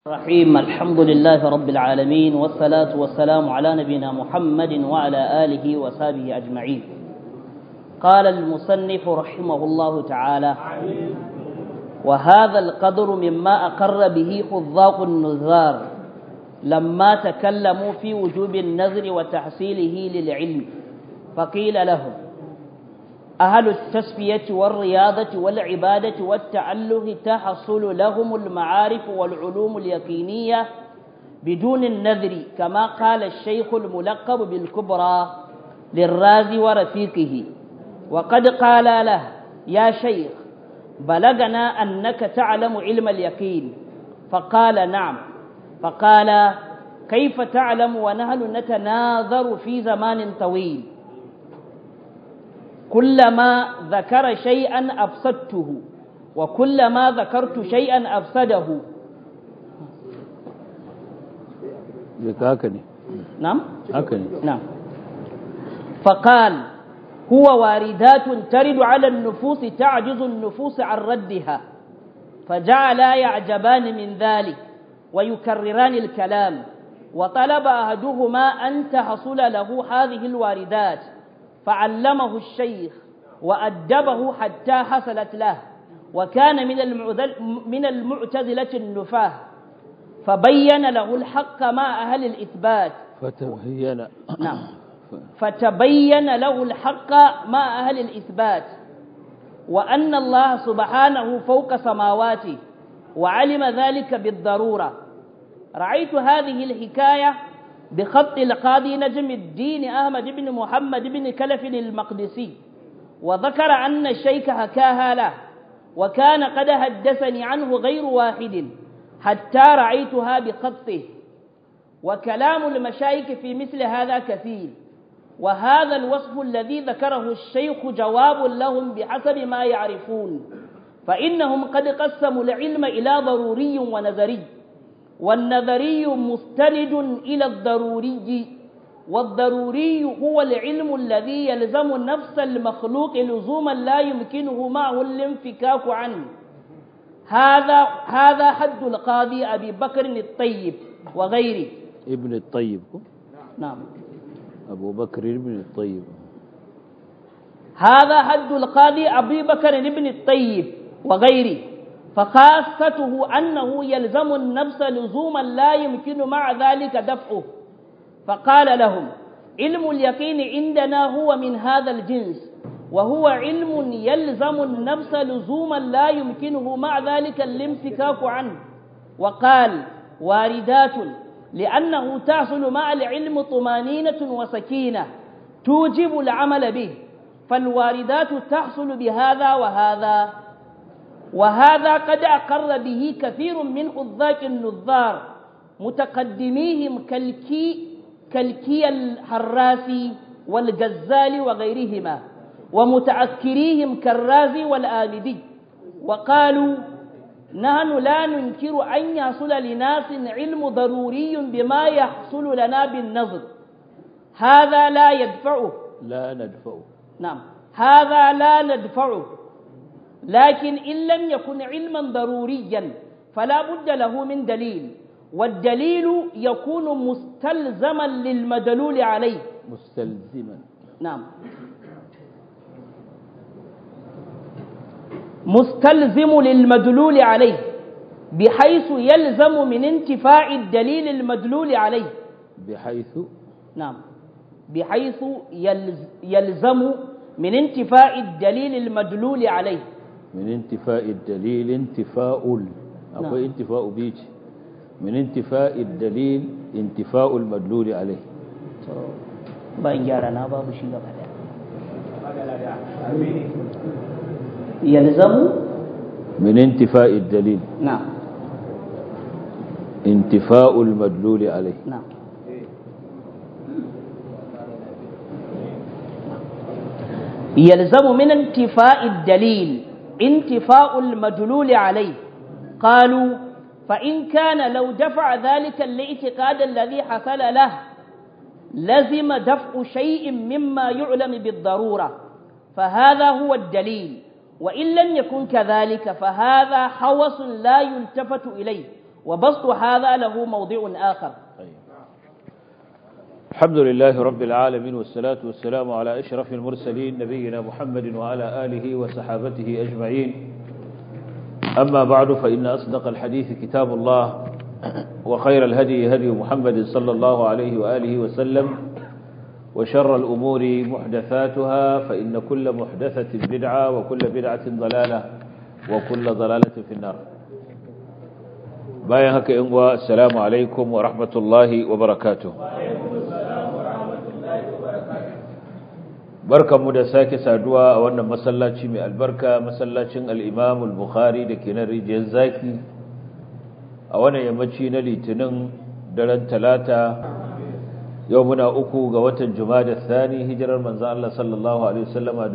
الرحيم الحمد لله رب العالمين والصلاة والسلام على نبينا محمد وعلى آله وصحبه أجمعين قال المصنف رحمه الله تعالى وهذا القدر مما أقر به حذاق النذار لما تكلموا في وجوب النذر وتحصيله للعلم فقيل لهم أهل التسبية والرياضة والعبادة والتعله تحصل لهم المعارف والعلوم اليقينية بدون النذر كما قال الشيخ الملقب بالكبرى للرازي ورفيقه وقد قال له يا شيخ بلغنا أنك تعلم علم اليقين فقال نعم فقال كيف تعلم ونحن نتناظر في زمان طويل كلما ذكر شيئا أفسدته وكلما ذكرت شيئا أفسده haka ne نعم haka ne نعم فقال هو واردات ترد على النفوس تعجز النفوس عن ردها فجعلا يعجبان من ذلك ويكرران الكلام وطلب أحدهما أن تحصل له هذه الواردات فعلمه الشيخ وأدبه حتى حصلت له وكان من المعذل من المعتزلة النفاه فبين له الحق مع أهل الإثبات فتبين نعم فتبين له الحق مع أهل الإثبات وأن الله سبحانه فوق سماواته وعلم ذلك بالضرورة رأيت هذه الحكاية بخط القاضي نجم الدين أحمد بن محمد بن كلف المقدسي وذكر أن الشيخ حكاها له وكان قد حدثني عنه غير واحد حتى رأيتها بخطه وكلام المشايخ في مثل هذا كثير وهذا الوصف الذي ذكره الشيخ جواب لهم بحسب ما يعرفون فإنهم قد قسموا العلم إلى ضروري ونظري والنظري مستند إلى الضروري والضروري هو العلم الذي يلزم نفس المخلوق لزوما لا يمكنه معه الانفكاك عنه هذا هذا حد القاضي أبي بكر الطيب وغيره ابن الطيب نعم أبو بكر ابن الطيب هذا حد القاضي أبي بكر بن الطيب وغيره فخاصته أنه يلزم النفس لزوما لا يمكن مع ذلك دفعه فقال لهم علم اليقين عندنا هو من هذا الجنس وهو علم يلزم النفس لزوما لا يمكنه مع ذلك الامسكاك عنه وقال واردات لأنه تحصل مع العلم طمانينة وسكينة توجب العمل به فالواردات تحصل بهذا وهذا وهذا قد أقر به كثير من حذاق النذار متقدميهم كالكي كالكي الحراسي والجزال وغيرهما ومتأخريهم كالرازي والآمدي وقالوا نحن لا ننكر أن يحصل لناس علم ضروري بما يحصل لنا بالنظر هذا لا يدفعه لا ندفعه نعم هذا لا ندفعه لكن إن لم يكن علما ضروريا فلا بد له من دليل والدليل يكون مستلزما للمدلول عليه مستلزما نعم مستلزم للمدلول عليه بحيث يلزم من انتفاع الدليل المدلول عليه بحيث نعم بحيث يلز يلزم من انتفاء الدليل المدلول عليه من انتفاء الدليل انتفاء ال أو انتفاء بيج من انتفاء الدليل انتفاء المدلول عليه bayan gyara na babu shi gaba daya yalzamu من انتفاء الدليل نعم انتفاء المدلول عليه نعم يلزم من انتفاء الدليل انتفاء المدلول عليه قالوا فإن كان لو دفع ذلك الاعتقاد الذي حصل له لزم دفع شيء مما يعلم بالضرورة فهذا هو الدليل وإن لم يكن كذلك فهذا حوص لا يلتفت إليه وبسط هذا له موضع آخر الحمد لله رب العالمين والصلاة والسلام على أشرف المرسلين نبينا محمد وعلى آله وصحابته أجمعين أما بعد فإن أصدق الحديث كتاب الله وخير الهدي هدي محمد صلى الله عليه وآله وسلم وشر الأمور محدثاتها فإن كل محدثة بدعة وكل بدعة ضلالة وكل ضلالة في النار باين هكا إنوا السلام عليكم ورحمة الله وبركاته barkanmu da sake saduwa a wannan masallaci mai albarka masallacin al-Imam al-Bukhari da ke nan rijiyar zaki a wannan yammaci na litinin daren talata yau muna uku ga watan Jumada Thani hijirar manzo Allah sallallahu alaihi wasallama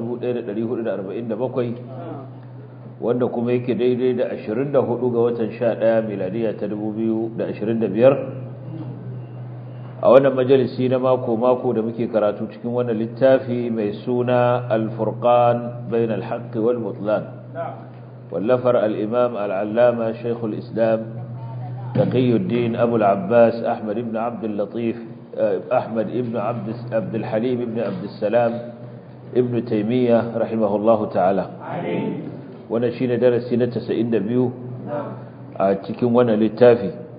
1447 wanda kuma yake daidai da 24 ga watan 11 miladiya ta 2025 a wannan majalisi na mako-mako da muke karatu cikin wannan littafi mai suna al-furqan bain al-haqq wal mutlan wallafar al-imam al-allama shaykh al-islam taqiyuddin abu al-abbas ahmad ibn abd al-latif ahmad ibn abd abd al-halim ibn abd salam ibn taymiyyah rahimahullahu ta'ala wannan shine darasi na 92 a cikin wannan littafi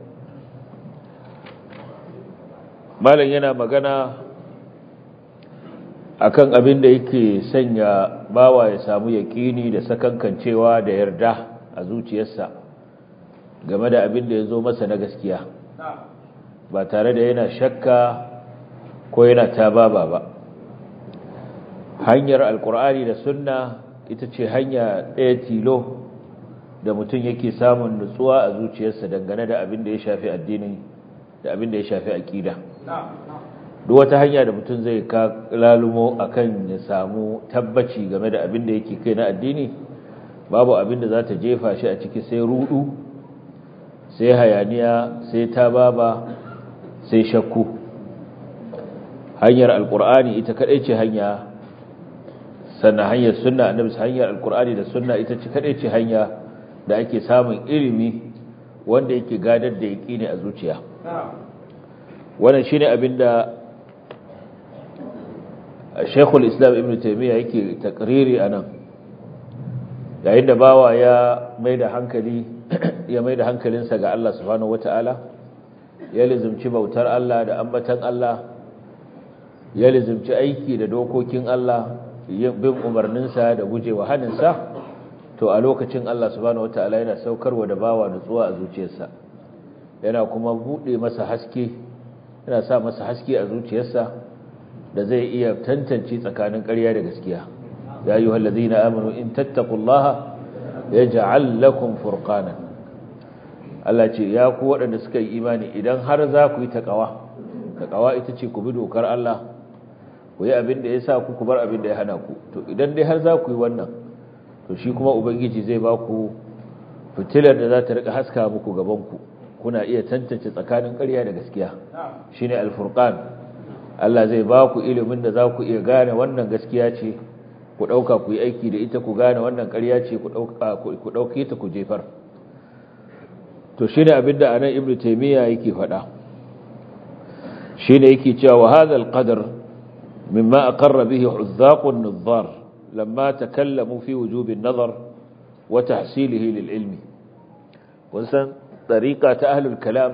malam yana magana akan abin da yake sanya bawa ya samu yaƙini da sakankancewa da yarda a zuciyarsa game da abin da ya zo masa na gaskiya ba tare da yana shakka ko yana tababa ba hanyar alkur'ani da sunna ita ce hanya ɗaya tilo da mutum yake samun nutsuwa a zuciyarsa dangane da abin da ya shafi addinin da abin da ya shafi aƙida duk wata hanya da mutum zai ka lalumo akan ya samu tabbaci game da abin da yake kai na addini babu abin da za ta jefa shi a ciki sai rudu sai hayaniya sai tababa sai shakku hanyar alkur'ani ita kadai ce hanya sannan hanyar sunna annabi hanyar alkur'ani da sunna ita ce kadai ce hanya da ake samun ilimi wanda yake gadar da yaqini a zuciya wannan shine abinda Sheikhul Islam Ibn Taymiyyah yake takriri anan yayin da bawa ya maida hankali ya maida hankalinsa ga Allah subhanahu wataala ya lizumci bautar Allah da ambatan Allah ya lizumci aiki da dokokin Allah bin umarninsa da gujewa haninsa to a lokacin Allah subhanahu wataala yana saukarwa da bawa nutsuwa a zuciyarsa yana kuma bude masa haske yana sa masa haske a zuciyarsa da zai iya tantance tsakanin ƙarya da gaskiya ya yi wallazina amanu in tattaqullaha yaj'al lakum furqanan Allah ce ya ku waɗanda suka yi imani idan har za ku yi taqwa taqwa ita ce ku bi dokar Allah ku yi abin da ya sa ku ku bar abin da ya hana ku to idan dai har za ku yi wannan to shi kuma ubangiji zai ba ku fitilar da za ta rika haska muku gaban ku kuna iya tantance tsakanin ƙarya da gaskiya shine al-furqan Allah zai ba ku ilimin da za ku iya gane wannan gaskiya ce ku ɗauka ku yi aiki da ita ku gane wannan ƙarya ce ku ɗauke ta ku jefar to shi ne abinda a nan ibn taimiyya yake faɗa shi ne yake cewa wa hadha alqadar mimma aqarra bihi huzzaqun nizar lamma takallamu fi wujubi an-nazar wa tahsilihi lil ilmi wasan tariqa ta ahlul kalam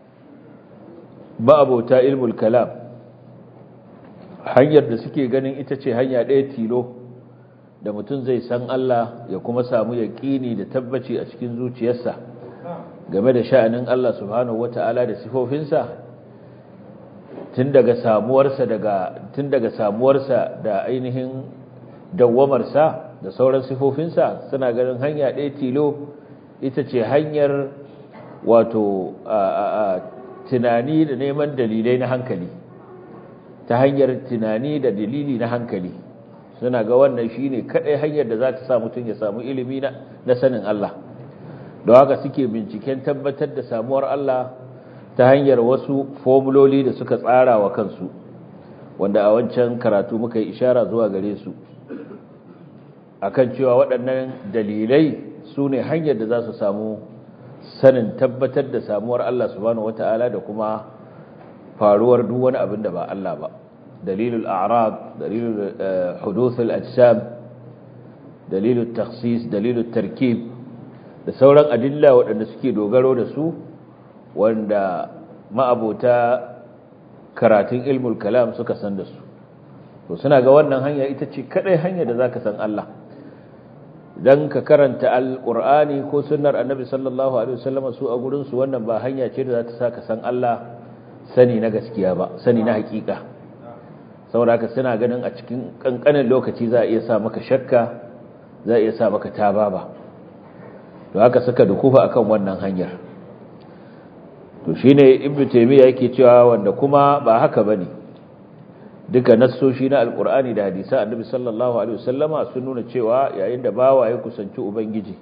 ba abota ilmul kalam hanyar da suke ganin ita ce hanya ɗaya tilo da mutum zai san Allah ya kuma samu yaƙini da tabbaci a cikin zuciyarsa game da sha'anin Allah subhanahu wata'ala da sifofinsa tun daga samuwarsa daga tun daga samuwarsa da ainihin dawwamarsa da sauran sifofinsa suna ganin hanya ɗaya tilo ita ce hanyar wato tunani da neman dalilai na hankali ta hanyar tunani da dalili na hankali suna ga wannan shine kadai hanyar da za ta sa mutum ya samu ilimi na sanin Allah don haka suke binciken tabbatar da samuwar Allah ta hanyar wasu formuloli da suka tsara wa kansu wanda a wancan karatu muka yi ishara zuwa gare su akan cewa waɗannan dalilai su ne hanyar da za su samu sanin tabbatar da samuwar Allah subhanahu wata'ala da kuma faruwar duk wani abin da ba Allah ba dalilul a'rad dalilul huduthul ajsam dalilul takhsis dalilul tarkib da sauran adilla waɗanda suke dogaro da su wanda ma'abota karatun ilmul kalam suka san da su to suna ga wannan hanya ita ce kadai hanya da zaka san Allah dan ka karanta alqur'ani ko sunnar annabi sallallahu alaihi wasallam su a gurin su wannan ba hanya ce da za ta saka san Allah sani na gaskiya ba sani na hakika saboda haka suna ganin a cikin kankanin lokaci za a iya sa maka shakka za a iya sa maka tababa to haka suka dukufa akan wannan hanyar to shine ibnu taymiya yake cewa wanda kuma ba haka bane duka nassoshi na alqur'ani da hadisa annabi sallallahu alaihi wasallama sun nuna cewa yayin da bawa ya kusanci ubangiji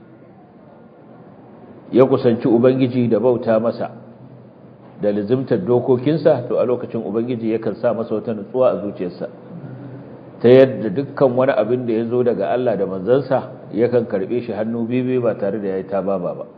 ya kusanci ubangiji da bauta masa da lizimtar dokokinsa to a lokacin ubangiji yakan sa masa wata nutsuwa a zuciyarsa ta yadda dukkan wani abin da ya zo daga Allah da manzansa yakan karbe shi hannu bibi ba tare da yayi tababa ba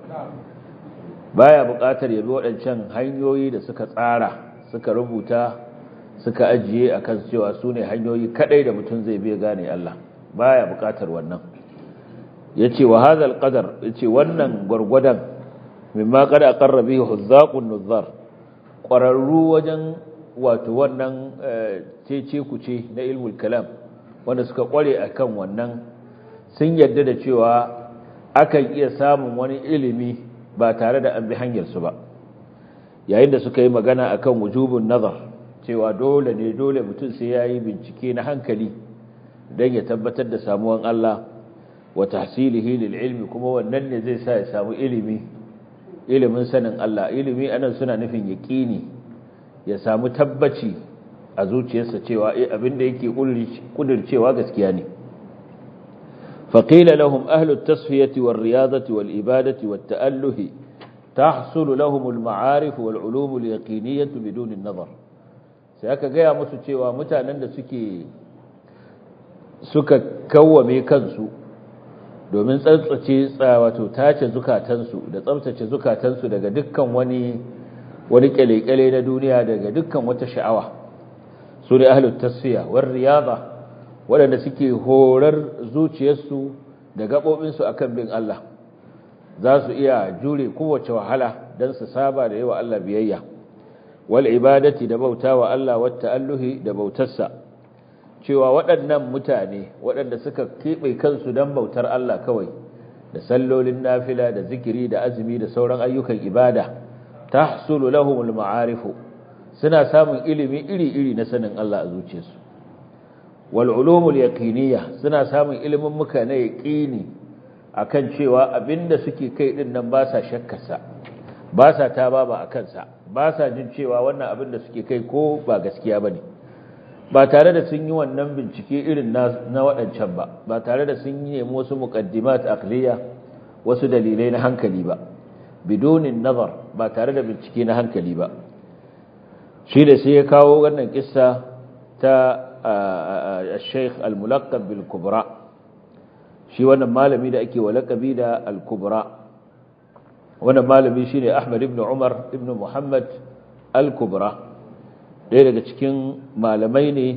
baya buƙatar ya bi waɗancan hanyoyi da suka tsara suka rubuta suka ajiye akan cewa su ne hanyoyi kadai da mutum zai biya gane Allah baya buƙatar wannan yace wa hadha alqadar yace wannan gurgudan mimma qad aqarra bihi huzzaqun nuzar ƙwararru wajen wato wannan cece kuce na ilmul kalam wanda suka kware akan wannan sun yarda da cewa akan iya samun wani ilimi ba tare da an bi hanyarsu ba yayin da suka yi magana akan wujubun nazar cewa dole ne dole mutum sai ya yi bincike na hankali don ya tabbatar da samuwan Allah wa tahsilihi lil ilmi kuma wannan ne zai sa ya samu ilimi ilimin sanin Allah ilimi anan suna nufin yaqini ya samu tabbaci a zuciyarsa cewa eh abinda yake kudircewa gaskiya ne faqila lahum ahlu at-tasfiyati war-riyadati wal-ibadati wat-ta'alluhi tahsulu lahum al-ma'arif wal-ulum al-yaqiniyyah bidun an-nazar sai aka gaya musu cewa mutanen da suke suka kawwame kansu domin tsantsace wato tace zukatansu da tsabtace zukatansu daga dukkan wani wani kyale-kyale na duniya daga dukkan wata sha'awa su ne ahalut tasfiya war riyada waɗanda suke horar zuciyarsu da gaɓoɓinsu akan bin Allah za su iya jure kowace wahala don su saba da yawa Allah biyayya wal ibadati da bauta wa Allah wat ta'alluhi da bautarsa cewa waɗannan mutane waɗanda suka keɓe kansu don bautar Allah kawai da sallolin nafila da zikiri da azumi da sauran ayyukan ibada tahsulu lahumul ma'arifu suna samun ilimi iri-iri na sanin Allah a zuciyarsu wal ulumul yaqiniyya suna samun ilimin muka na yaqini akan cewa abinda suke kai din nan ba sa shakkarsa ba sa ta baba akan sa ba sa jin cewa wannan abin da suke kai ko ba gaskiya bane ba tare da sun yi wannan bincike irin na waɗancan ba ba tare da sun yi nemi wasu muqaddimat aqliya wasu dalilai na hankali ba bidonin nazar ba tare da bincike na hankali ba shi da sai ya kawo wannan kissa ta Sheikh Al-Mulaqqab bil Kubra shi wannan malami da ake walakabi da Al-Kubra wannan malami shine Ahmad ibn Umar ibn Muhammad Al-Kubra ɗaya daga cikin malamai ne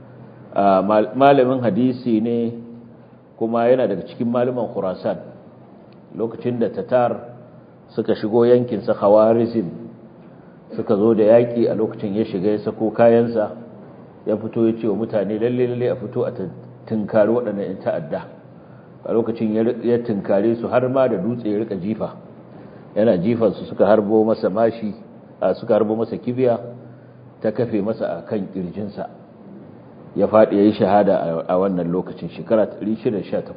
malamin hadisi ne kuma yana daga cikin malaman Khurasan lokacin da Tatar suka shigo yankin sa Khawarizm suka zo da yaki a lokacin ya shiga ya sako kayansa ya fito ya ce wa mutane lalle lalle a fito a tunkari waɗannan yan ta'adda a lokacin ya tunkare su har ma da dutse ya rika jifa yana jifan su suka harbo masa mashi suka harbo masa kibiya ta kafe masa a kan kirjinsa ya faɗi ya yi shahada a wannan lokacin shekara 618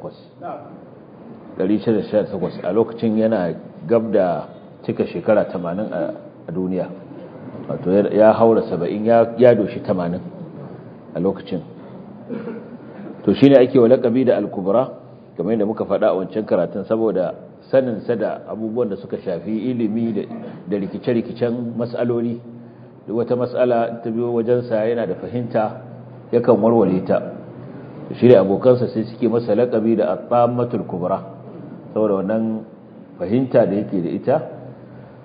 a lokacin yana gab da cika shekara 80 a duniya wato ya haura 70 ya doshi 80 a lokacin to shi ne ake wa laƙabi da alkubra kamar yadda muka faɗa a wancan karatun saboda saninsa da abubuwan da suka shafi ilimi da rikice-rikicen matsaloli duk wata matsala ta biyo wajensa yana da fahimta yakan warware ta shi da abokansa sai suke masa laƙabi da at-tammatul kubra saboda wannan fahimta da yake da ita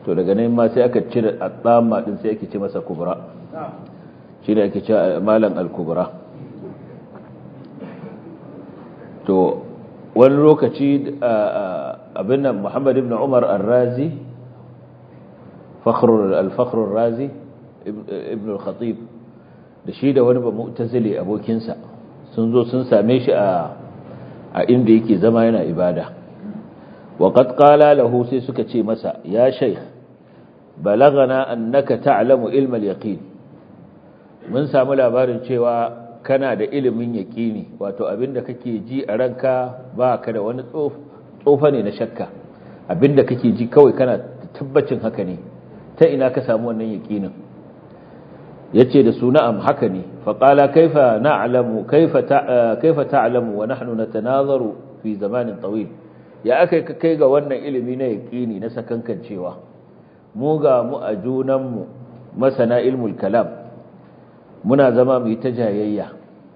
to daga nan ma sai aka cire at-tamma din sai ake ce masa kubra shi ne ake ce malan al-kubra to wani lokaci abin nan Muhammad ibn Umar ar-Razi fakhr al-fakhr ar-Razi ibn al-Khatib da shi da wani ba mu'tazili abokinsa sun zo sun same shi a a inda yake zama yana ibada wa qad qala lahu sai suka ce masa ya shaykh balagana annaka ta'lamu ilma al-yaqin mun samu labarin cewa kana da ilimin yaqini wato abinda kake ji a ranka baka da wani tsofa ne na shakka abinda kake ji kawai kana tabbacin haka ne ta ina ka samu wannan yaqinin yace da su na'am haka ne fa qala kaifa na'lamu kaifa kaifa ta'lamu wa nahnu natanazaru fi zamanin tawil ya akai kai ga wannan ilimi na yaqini na sakankancewa mu ga mu a junan mu masana ilmul kalam muna zama mu ta jayayya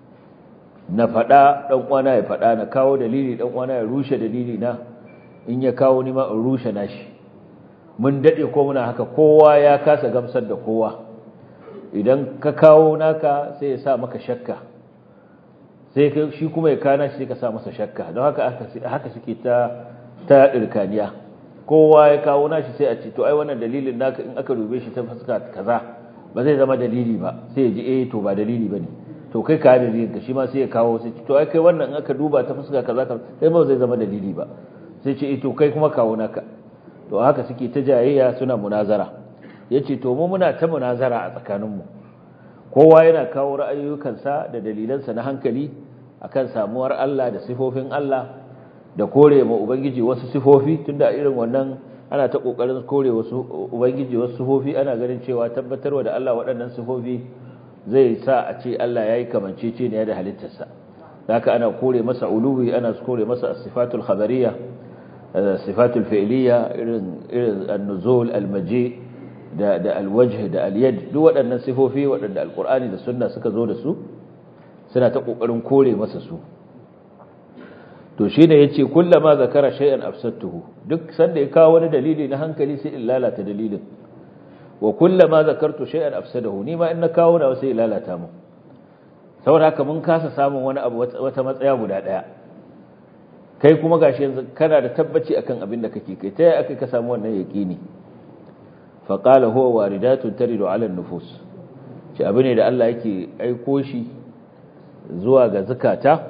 na fada dan uwana ya fada na kawo dalili dan uwana ya rushe dalili na in ya kawo ni ma in rushe nashi mun dade ko muna haka kowa ya kasa gamsar da kowa idan ka kawo naka sai ya sa maka shakka sai shi kuma ya kana shi ka sa masa shakka don haka haka suke ta ta dirkaniya kowa ya kawo nashi sai a ce to ai wannan dalilin naka in aka dube shi ta fuska kaza ba zai zama dalili ba sai ya ji eh to ba dalili bane to kai ka dalilin ka shi ma sai ya kawo sai to ai kai wannan in aka duba ta fuska kaza kaza sai ba zai zama dalili ba sai ce eh to kai kuma kawo naka to haka suke ta jayayya suna munazara yace to mu muna ta munazara a tsakaninmu kowa yana kawo ra'ayoyinsa da dalilansa na hankali akan samuwar Allah da sifofin Allah da kore ma ubangiji wasu sifofi tunda irin wannan ana ta kokarin kore wasu ubangiji wasu sifofi ana ganin cewa tabbatarwa da Allah waɗannan sifofi zai sa a ce Allah yayi kamancece ne da halittarsa haka ana kore masa uluwi ana kore masa sifatul khabariyya sifatul fi'liyya irin irin an-nuzul al-maji da da al-wajh da al-yad duk waɗannan sifofi waɗanda alqur'ani da sunna suka zo da su suna ta kokarin kore masa su to shine yace kullama zakara shay'an afsattuhu duk sanda ya kawo wani dalili na hankali sai in lalata dalilin wa kullama zakartu shay'an afsadahu ni ma in na kawo na sai in lalata mu saboda haka mun kasa samun wani abu wata matsaya guda daya kai kuma gashi yanzu kana da tabbaci akan abin da kake kai ta aka ka samu wannan yaqini fa qala huwa waridatun taridu ala an-nufus shi abu ne da Allah yake aiko shi zuwa ga zakata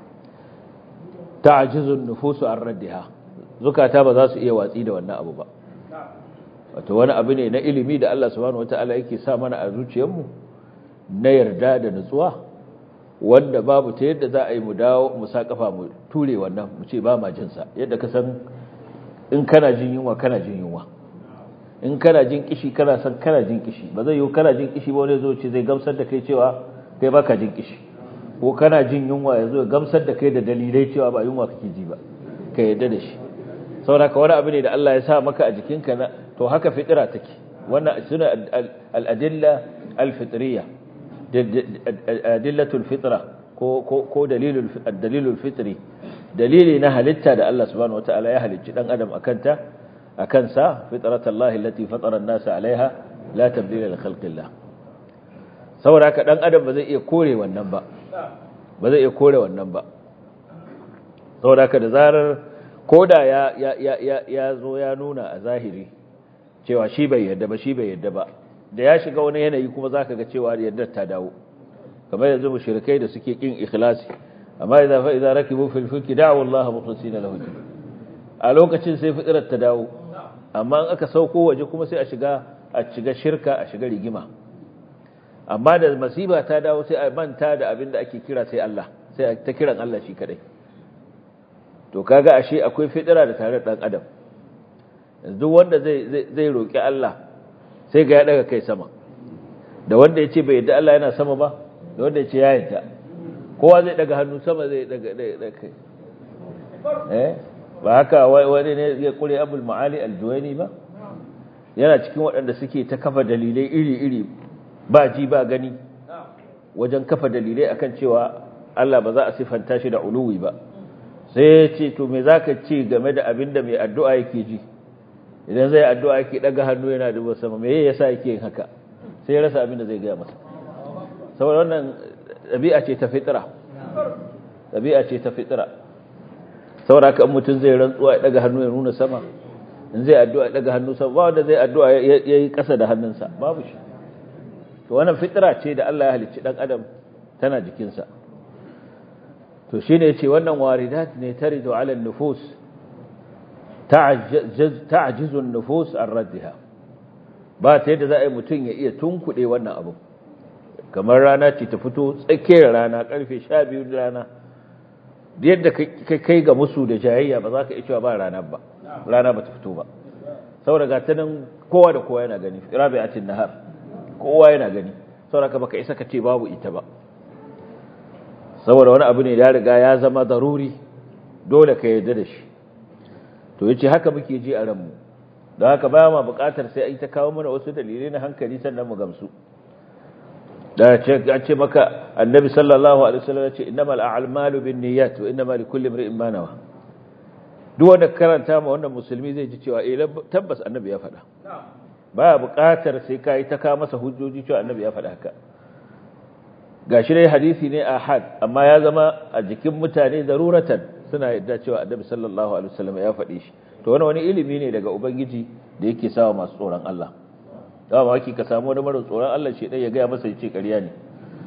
ta'jizu an-nufusu an raddiha zakata ba za su iya watsi da wannan abu ba wato wani abu ne na ilimi da Allah subhanahu wataala yake sa mana a zuciyarmu na yarda da nutsuwa wanda babu ta yadda za a yi mu dawo mu sa kafa mu ture wannan mu ce ba ma jin sa yadda ka san in kana jin yunwa kana jin yunwa in kana jin kishi kana san kana jin kishi ba zai yi kana jin kishi ba wani zo ce zai gamsar da kai cewa kai baka jin kishi ko kana jin yunwa ya zo gamsar da kai da dalilai cewa ba yunwa kake ji ba ka yarda da shi saboda ka wani abu ne da Allah ya sa maka a jikinka na to haka fitira take wannan suna al-adilla al-fitriyya adillatul fitra ko ko dalilul dalilul fitri dalili na halitta da Allah subhanahu wataala ya halicci dan adam akanta akan sa fitratallahi allati fatara an-nasa alaiha la tabdila li khalqillah saboda haka dan adam ba zai iya kore wannan ba ba zai iya kore wannan ba saboda haka da zarar koda ya ya ya ya zo ya nuna a zahiri cewa shi bai yarda ba shi bai yarda ba da ya shiga wani yanayi kuma zaka ga cewa yardar ta dawo kamar yanzu mushrikai da suke kin ikhlasi amma idza fa idza rakibu fil fulki da'u Allah mukhlisina lahu a lokacin sai fitrar ta dawo amma in aka sauko waje kuma sai a shiga a shiga shirka a shiga rigima amma da masiba ta dawo sai a manta da abin da ake kira sai Allah sai ta kiran Allah shi kadai to kaga ashe akwai fitira da tare da dan adam duk wanda zai zai roki Allah sai ga ya daga kai sama da wanda ya ce bai yadda Allah yana sama ba da wanda ya ce ya yadda kowa zai daga hannu sama zai daga kai eh ba haka wani ne ya kure abul ma'ali aljuwaini ba yana cikin waɗanda suke ta kafa dalilai iri-iri ba ji ba gani wajen kafa dalilai akan cewa Allah ba za a sifanta shi da uluwi ba sai ya ce to me zaka ce game da abin da mai addu'a yake ji idan zai addu'a yake daga hannu yana duba sama me yasa yake yin haka sai ya rasa abin da zai gaya masa saboda wannan ɗabi'a ce ta fitra ɗabi'a ce ta fitra saboda haka in mutum zai rantsuwa ya daga hannu ya nuna sama in zai addu'a ya daga hannu sama ba wanda zai addu'a ya yi ƙasa da hannunsa babu shi to wannan fitra ce da Allah ya halicci dan adam tana jikinsa to shine yace wannan waridat ne taridu ala nufus ta'jizu an-nufus an raddiha ba ta yadda za a yi mutum ya iya tunkuɗe wannan abu kamar rana ce ta fito tsakiyar rana karfe 12 rana yadda kai kai ga musu da jayayya ba za ka iya cewa ba rana ba rana ba ta fito ba saboda ga ta nan kowa da kowa yana gani rabi'atin nahar kowa yana gani saboda ka baka isa ka ce babu ita ba saboda wani abu ne da riga ya zama daruri dole ka yarda da shi to yace haka muke ji a ranmu don haka ba ma buƙatar sai ai ta kawo mana wasu dalilai na hankali sannan mu gamsu da ce an ce maka annabi sallallahu alaihi wasallam ya ce innamal a'malu binniyat wa innamal likulli imrin ma nawa duk wanda karanta ma wannan musulmi zai ji cewa eh tabbas annabi ya faɗa baya buƙatar sai kai ta kawo masa hujjoji cewa annabi ya faɗa haka gashi dai hadisi ne ahad amma ya zama a jikin mutane daruratan suna yadda cewa annabi sallallahu alaihi wasallam ya faɗi shi to wani wani ilimi ne daga ubangiji da yake sawa masu tsoron Allah dawa ma ka samu wani mara tsoron Allah shi dai ya ga masa yace ƙarya ne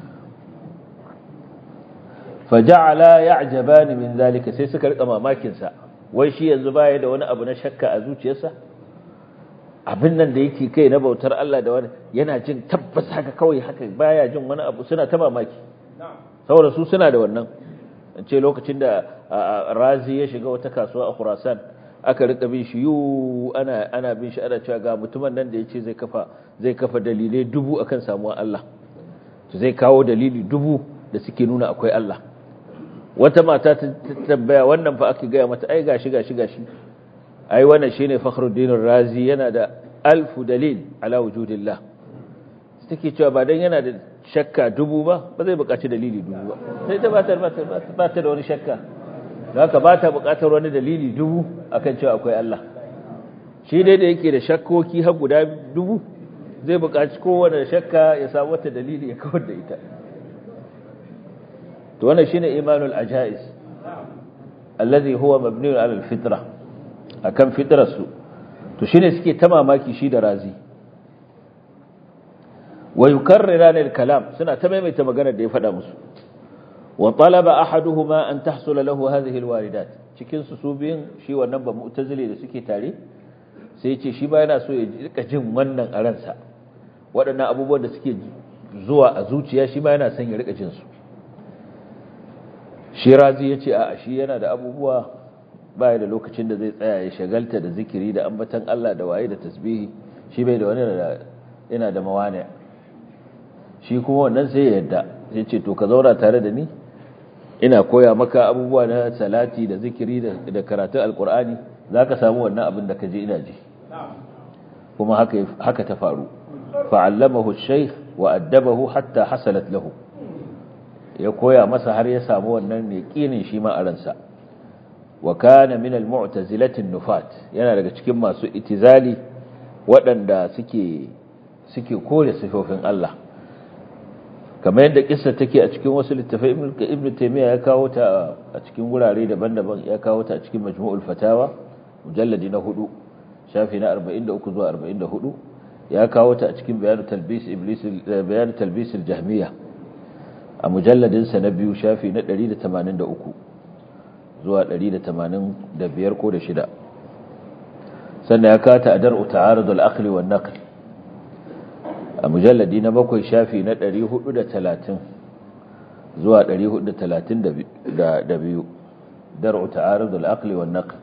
faja'ala ya'jabani min zalika sai suka rika mamakin sa wai shi yanzu baya da wani abu na shakka a zuciyarsa abin nan da yake kai na bautar Allah da wani yana jin tabbas haka kawai haka baya jin wani abu suna ta mamaki saboda su suna da wannan in ce lokacin da razi ya shiga wata kasuwa a Khurasan aka rika bin shi yu ana ana bin shi ana cewa ga mutumin nan da yace zai kafa zai kafa dalilai dubu akan samuwar Allah to zai kawo dalili dubu da suke nuna akwai Allah wata mata ta tambaya wannan fa aka gaya mata ai gashi gashi gashi ai wannan shine Fakhruddin Razi yana da alfu dalil ala wujudillah take cewa ba dan yana da shakka dubu ba ba zai buƙaci dalili dubu ba sai ta bata ba ta da wani shakka haka ba ta buƙatar wani dalili dubu akan cewa akwai Allah shi dai da yake da shakkoki har guda dubu zai buƙaci kowane shakka ya samu wata dalili ya kawar da ita to wannan shine imanul ajais alladhi huwa mabni ala alfitra akan fitrarsu to shine suke ta mamaki shi da razi wa yukarrirana al-kalam suna ta maimaita maganar da ya faɗa musu wa talaba ahaduhuma an tahsula lahu hadhihi al-waridat cikin su su biyun shi wannan ba mu'tazili da suke tare sai ce shi ba yana so ya rika jin wannan a ransa waɗannan abubuwan da suke zuwa a zuciya shi ba yana son ya rika jin su shi razi ya ce a shi yana da abubuwa baya da lokacin da zai tsaya ya shagalta da zikiri da ambatan Allah da waye da tasbihi shi bai da wani yana da mawani shi kuma wannan sai ya yadda sai ce to ka zauna tare da ni ina koya maka abubuwa na salati da zikiri da karatun alkur'ani za ka samu wannan abin da ka je ina ji kuma haka ta faru fa'allamahu shaykh wa addabahu hatta hasalat lahu ya koya masa har ya samu wannan yaqinin shi ma a ransa wa kana min al-mu'tazilati nufat yana daga cikin masu itizali waɗanda suke suke kore sifofin Allah kamar yadda kissa take a cikin wasu littafai ibn taymiya ya kawo ta a cikin wurare daban-daban ya kawo ta a cikin majmu'ul fatawa mujalladi na 4 shafi na 43 zuwa 44 ya kawo ta a cikin bayan talbis iblis bayan talbis al-jahmiyya a mujalladin sa na biyu shafi na 183 zuwa 185 ko da shida sannan ya kawo ta a dar'u ta'arud al-aqli wan naql a mujalladi na bakwai shafi na 430 zuwa 432 dar'u ta'arud al-aqli wan naql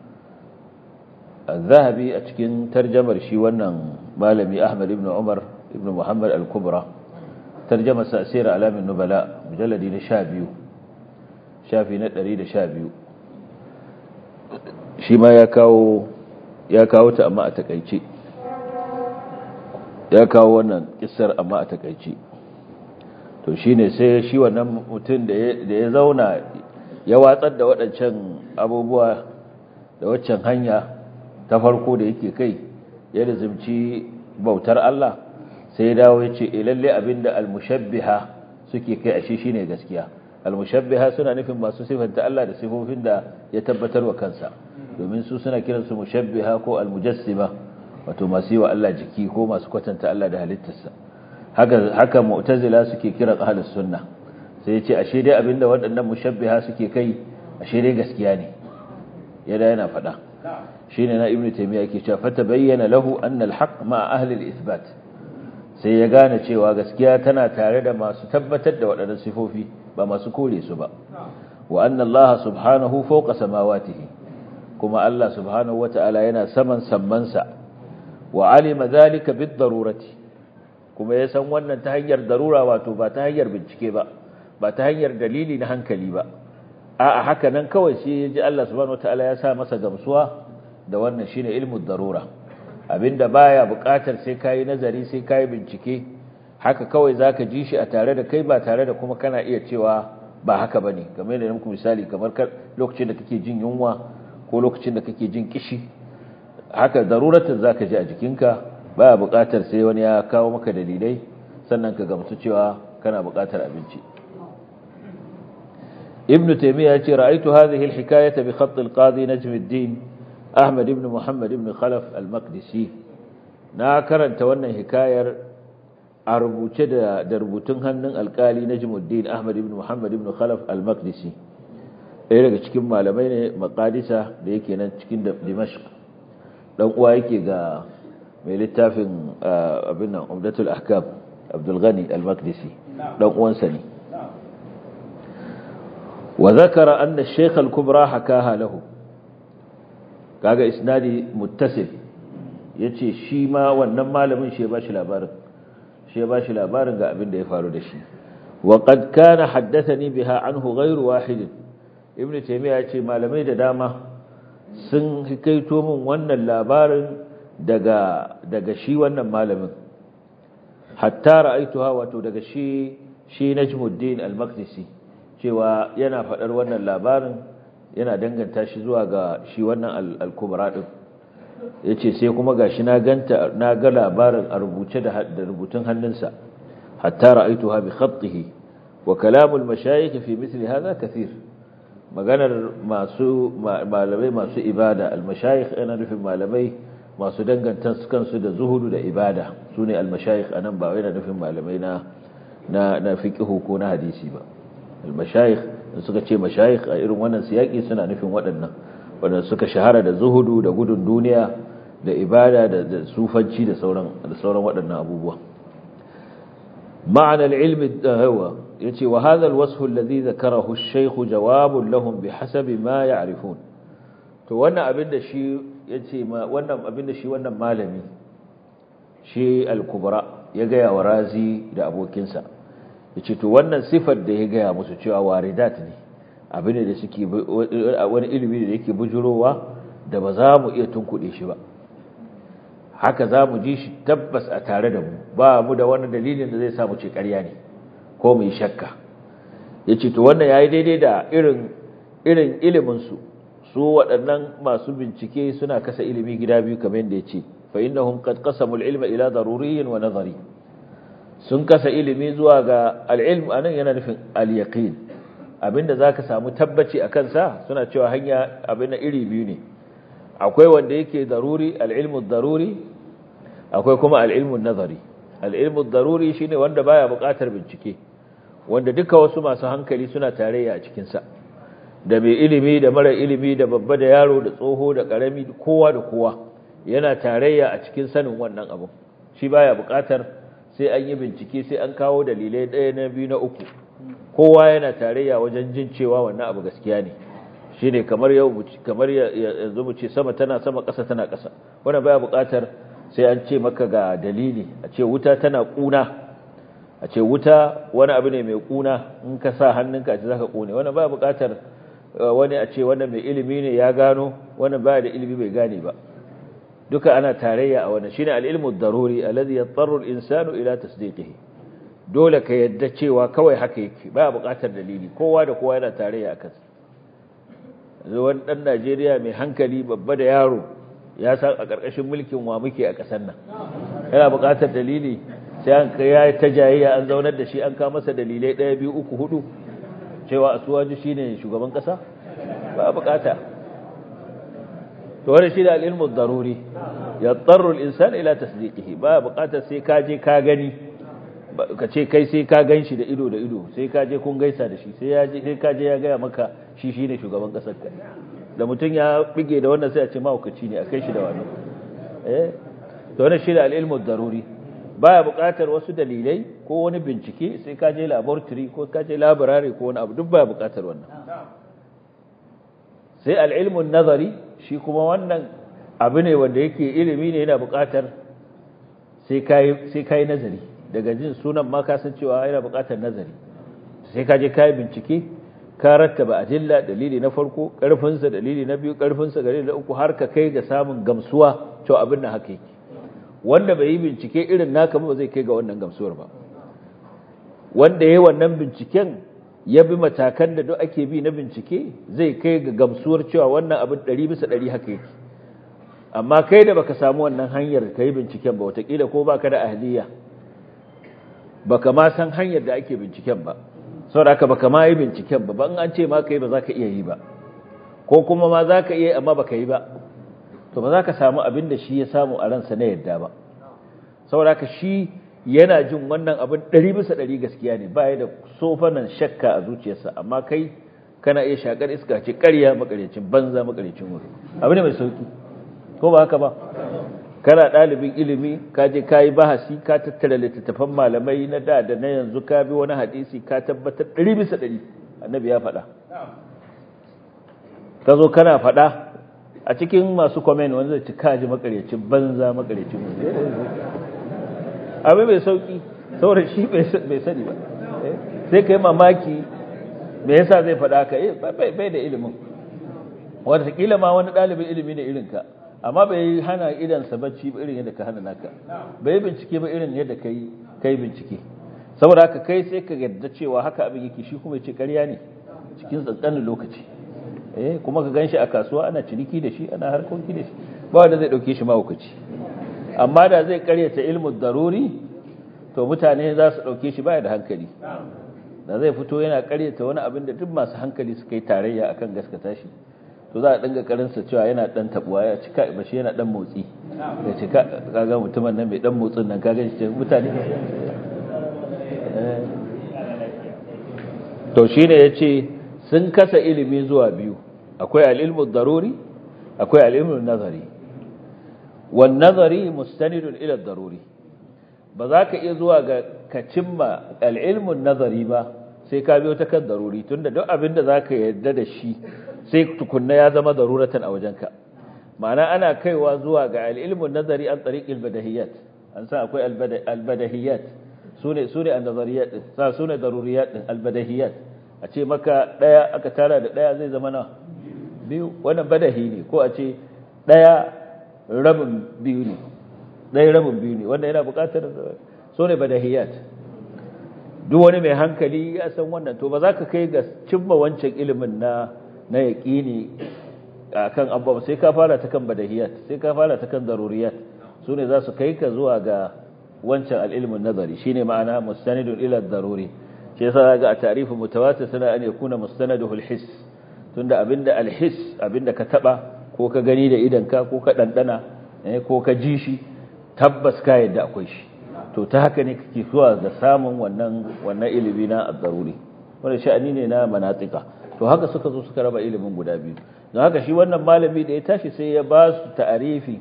الذهبي أتكين ترجمة شي ونن مالمي أحمد بن عمر بن محمد الكبرى ترجمة سأسير أعلام النبلاء مجلد نشابيو شافي نتري نشابيو شي ما يكاو يكاو تأما أتكيشي يكاو ونن كسر أما أتكيشي to shine sai shi wannan mutum da ya zauna ya watsar da waɗancan abubuwa da waccan hanya ta farko da yake kai ya lazimci bautar Allah sai ya dawo ya ce lalle abinda al-mushabbiha suke kai ashe shine gaskiya al-mushabbiha suna nufin masu sifanta Allah da sifofin da ya tabbatar wa kansa domin su suna kiransu mushabbiha ko al-mujassima wato masu yi wa Allah jiki ko masu kwatanta Allah da halittarsa haka haka mu'tazila suke kiran ahlus sunna sai ya ce ashe dai abinda waɗannan mushabbiha suke kai ashe dai gaskiya ne yada yana faɗa shine na ibnu taymiya yake cewa fata bayyana lahu anna al-haqq ma ahli al-ithbat sai ya gane cewa gaskiya tana tare da masu tabbatar da waɗannan sifofi ba masu kore su ba wa anna Allah subhanahu fawqa samawatihi kuma Allah subhanahu wata'ala yana saman sammansa wa alima dhalika bid-darurati kuma ya san wannan ta hanyar darura wato ba ta hanyar bincike ba ba ta hanyar dalili na hankali ba a'a haka nan kawai shi ya ji Allah subhanahu wata'ala ya sa masa gamsuwa da wannan shine ilmu darura abinda baya buƙatar sai kai nazari sai kai bincike haka kawai zaka ji shi a tare da kai ba tare da kuma kana iya cewa ba haka bane kamar da muku misali kamar lokacin da kake jin yunwa ko lokacin da kake jin kishi haka daruratin zaka ji a jikinka baya buƙatar sai wani ya kawo maka dalilai sannan ka gamsu cewa kana buƙatar abinci ابن تيمية رأيت هذه الحكاية بخط القاضي نجم الدين أحمد بن محمد بن خلف المقدسي ناكرا تونا حكاية أربوشة دربوتن هنن القالي نجم الدين أحمد بن محمد بن خلف المقدسي ɗaya daga cikin malamai ne makadisa da yake nan cikin dimashq dan uwa yake ga mai littafin abin nan umdatul ahkam abdul ghani al-maqdisi dan uwansa ne وذكر أن الشيخ الكبرى حكاها له kaga isnadi muttasil yace shi ma wannan malamin shi ya bashi labarin shi ya bashi labarin ga abin da ya faru da shi wa qad kana haddathani biha anhu ghayru wahid ibnu taymiya yace malamai da dama sun hikaito min wannan labarin daga daga shi wannan malamin hatta ra'aituha wato daga shi shi najmuddin al-maqdisi cewa yana faɗar wannan labarin yana danganta shi zuwa ga shi wannan al-kubra din yace sai kuma gashi na ganta na ga labarin a rubuce da rubutun hannunsa hatta ra'aituha bi khattihi wa kalamul mashayikh fi mithli hadha kathir maganar masu malamai masu ibada al-mashayikh ana nufin malamai masu danganta kansu da zuhudu da ibada sune al-mashayikh anan ba wai na nufin malamai na na na fiqhu ko na hadisi ba al-mashayikh suka ce mashayikh a irin wannan siyaki suna nufin waɗannan wanda suka shahara da zuhudu da gudun duniya da ibada da sufanci da sauran da sauran waɗannan abubuwa ma'ana al-ilm huwa yace wa hadha al-wasf alladhi dhakarahu ash-shaykh jawabun lahum bihasabi ma ya'rifun to wannan abin da shi yace wannan abin da shi wannan malami shi al-kubra ya ga ya razi da abokinsa yace to wannan sifar da ya gaya musu cewa waridat ne abin da suke wani ilimi da yake bujurowa da ba za mu iya tunkuɗe shi ba haka za mu ji shi tabbas a tare da mu ba mu da wani dalilin da zai sa mu ce ƙarya ne ko mu yi shakka yace to wannan yayi daidai da irin irin ilimin su su waɗannan masu bincike suna kasa ilimi gida biyu kamar yadda yace fa innahum qad qasamu al-ilma ila daruriyyin wa nazari sun kasa ilimi zuwa ga al'ilm a nan yana nufin al'yaƙin abinda za ka samu tabbaci a kansa suna cewa hanya abin na iri biyu ne akwai wanda yake daruri al'ilmun daruri akwai kuma al'ilmun nazari al'ilmun daruri shi ne wanda baya buƙatar bincike wanda duka wasu masu hankali suna tarayya a cikinsa da mai ilimi da mara ilimi da babba da yaro da tsoho da ƙarami kowa da kowa yana tarayya a cikin sanin wannan abu shi baya buƙatar sai an yi bincike sai an kawo dalilai ɗaya na biyu na uku kowa yana tarayya wajen jin cewa wannan abu gaskiya ne shi ne kamar yau kamar yanzu mu ce sama tana sama ƙasa tana ƙasa wannan baya buƙatar sai an ce maka ga dalili a ce wuta tana ƙuna a ce wuta wani abu ne mai ƙuna in ka sa hannunka a ce zaka ƙone wannan baya buƙatar wani a ce wannan mai ilimi ne ya gano wannan baya da ilimi bai gane ba duka ana tarayya a wannan shine al-ilmu ad-daruri alladhi yattaru al-insanu ila tasdiqihi dole ka yadda cewa kawai haka yake ba buƙatar dalili kowa da kowa yana tarayya akan zuwan dan Najeriya mai hankali babba da yaro ya san a ƙarƙashin mulkin wa muke a ƙasar nan yana buƙatar dalili sai an kai ya ta jayayya an zaunar da shi an kawo masa dalilai ɗaya biyu uku hudu cewa asuwaju shine shugaban ƙasa ba buƙata to wannan shi da al-ilmu daruri yattaru al-insan ila tasdiqihi ba buƙatar sai ka je ka gani ka ce kai sai ka gan shi da ido da ido sai ka je kun gaisa da shi sai ya je sai ka je ya gaya maka shi shine shugaban ƙasar ka da mutum ya bige da wannan sai a ce mahaukaci ne a kai shi da wannan eh to wannan shi da al-ilmu daruri baya buƙatar wasu dalilai ko wani bincike sai ka je laboratory ko ka je library ko wani abu duk baya buƙatar wannan sai al-ilmu nazari shi kuma wannan abu ne wanda yake ilimi ne yana buƙatar sai kai sai kai nazari daga jin sunan ma ka san cewa yana buƙatar nazari sai ka je kai bincike ka rattaba adilla dalili na farko ƙarfinsa dalili na biyu ƙarfinsa dalili na uku har ka kai ga samun gamsuwa cewa abin nan haka yake wanda bai yi bincike irin naka ba zai kai ga wannan gamsuwar ba wanda yayi wannan binciken ya bi matakan da duk ake bi na bincike zai kai ga gamsuwar cewa wannan abin 100 bisa 100 haka yake amma kai da baka samu wannan hanyar kai binciken ba watakila ko baka da ahliya baka ma san hanyar da ake binciken ba saboda haka baka ma yi binciken ba ban an ce ma kai ba za ka iya yi ba ko kuma ma za ka iya amma baka yi ba to ba za ka samu abin da shi ya samu a ransa na yadda ba saboda haka shi yana jin wannan abin ɗari bisa ɗari gaskiya ne ba ya da sofanan shakka a zuciyarsa amma kai kana iya shakar iska ce ƙarya makaryacin banza makaryacin wuri abu ne mai sauki ko ba haka ba kana ɗalibin ilimi ka je ka yi bahasi ka tattara littattafan malamai na da da na yanzu ka bi wani hadisi ka tabbatar ɗari bisa ɗari annabi ya faɗa ka zo kana faɗa a cikin masu kwamen wanda zai ci kaji makaryacin banza makaryacin abin mai sauki saboda shi bai sani ba sai ka yi mamaki me yasa zai faɗa ka bai da ilimin wanda kila ma wani ɗalibin ilimi ne irinka amma bai hana idansa bacci ba irin yadda ka hana naka bai bincike ba irin yadda ka yi bincike saboda haka kai sai ka yadda cewa haka abin yake shi kuma ce ƙarya ne cikin tsantsanin lokaci eh kuma ka ganshi a kasuwa ana ciniki da shi ana harkoki da shi ba wanda zai dauke shi mahaukaci amma da zai karyata ilmin daruri to mutane za su dauke shi baya da hankali da zai fito yana karyata wani abin da duk masu hankali suka yi tarayya akan gaskata shi to za a dinga karinsa cewa yana dan tabuwa ya cika ba shi yana dan motsi ya cika kaga mutumin nan mai dan motsin nan kaga shi mutane to shine yace sun kasa ilimi zuwa biyu akwai al-ilmu daruri akwai al-ilmu nazari wan nazari mustanidun ila daruri ba za ka iya zuwa ga ka cimma al-ilmu nazari ba sai ka biyo ta kan daruri tunda duk abin da zaka yarda da shi sai tukunna ya zama daruratan a wajenka ma'ana ana kaiwa zuwa ga al-ilmu nazari an tariqil badahiyat an san akwai al-badahiyat sune sune an-nazariyat sa sune daruriyat al-badahiyat a ce maka ɗaya aka tara da ɗaya zai zama na biyu wannan badahi ne ko a ce ɗaya rabin biyu ne ɗaya rabin biyu ne wanda yana buƙatar so ne badahiyat duk wani mai hankali ya san wannan to ba za ka kai ga cimma wancan ilimin na na yaƙini a kan abubuwa sai ka fara ta kan badahiyat sai ka fara ta kan daruriyat su ne za su kai ka zuwa ga wancan al'ilmin nazari shine ma'ana mustanidun ila daruri shi yasa ga a tarifin mutawatir sana an yakuna mustanaduhu al-hiss tunda abinda al-hiss abinda ka taba ko ka gani da idan ka ko ka dandana ko ka ji shi tabbas ka yadda akwai shi to ta haka ne kake zuwa ga samun wannan wannan ilimi na ad-daruri wannan sha'ani ne na manatika to haka suka zo suka raba ilimin guda biyu don haka shi wannan malami da ya tashi sai ya ba su ta'arifi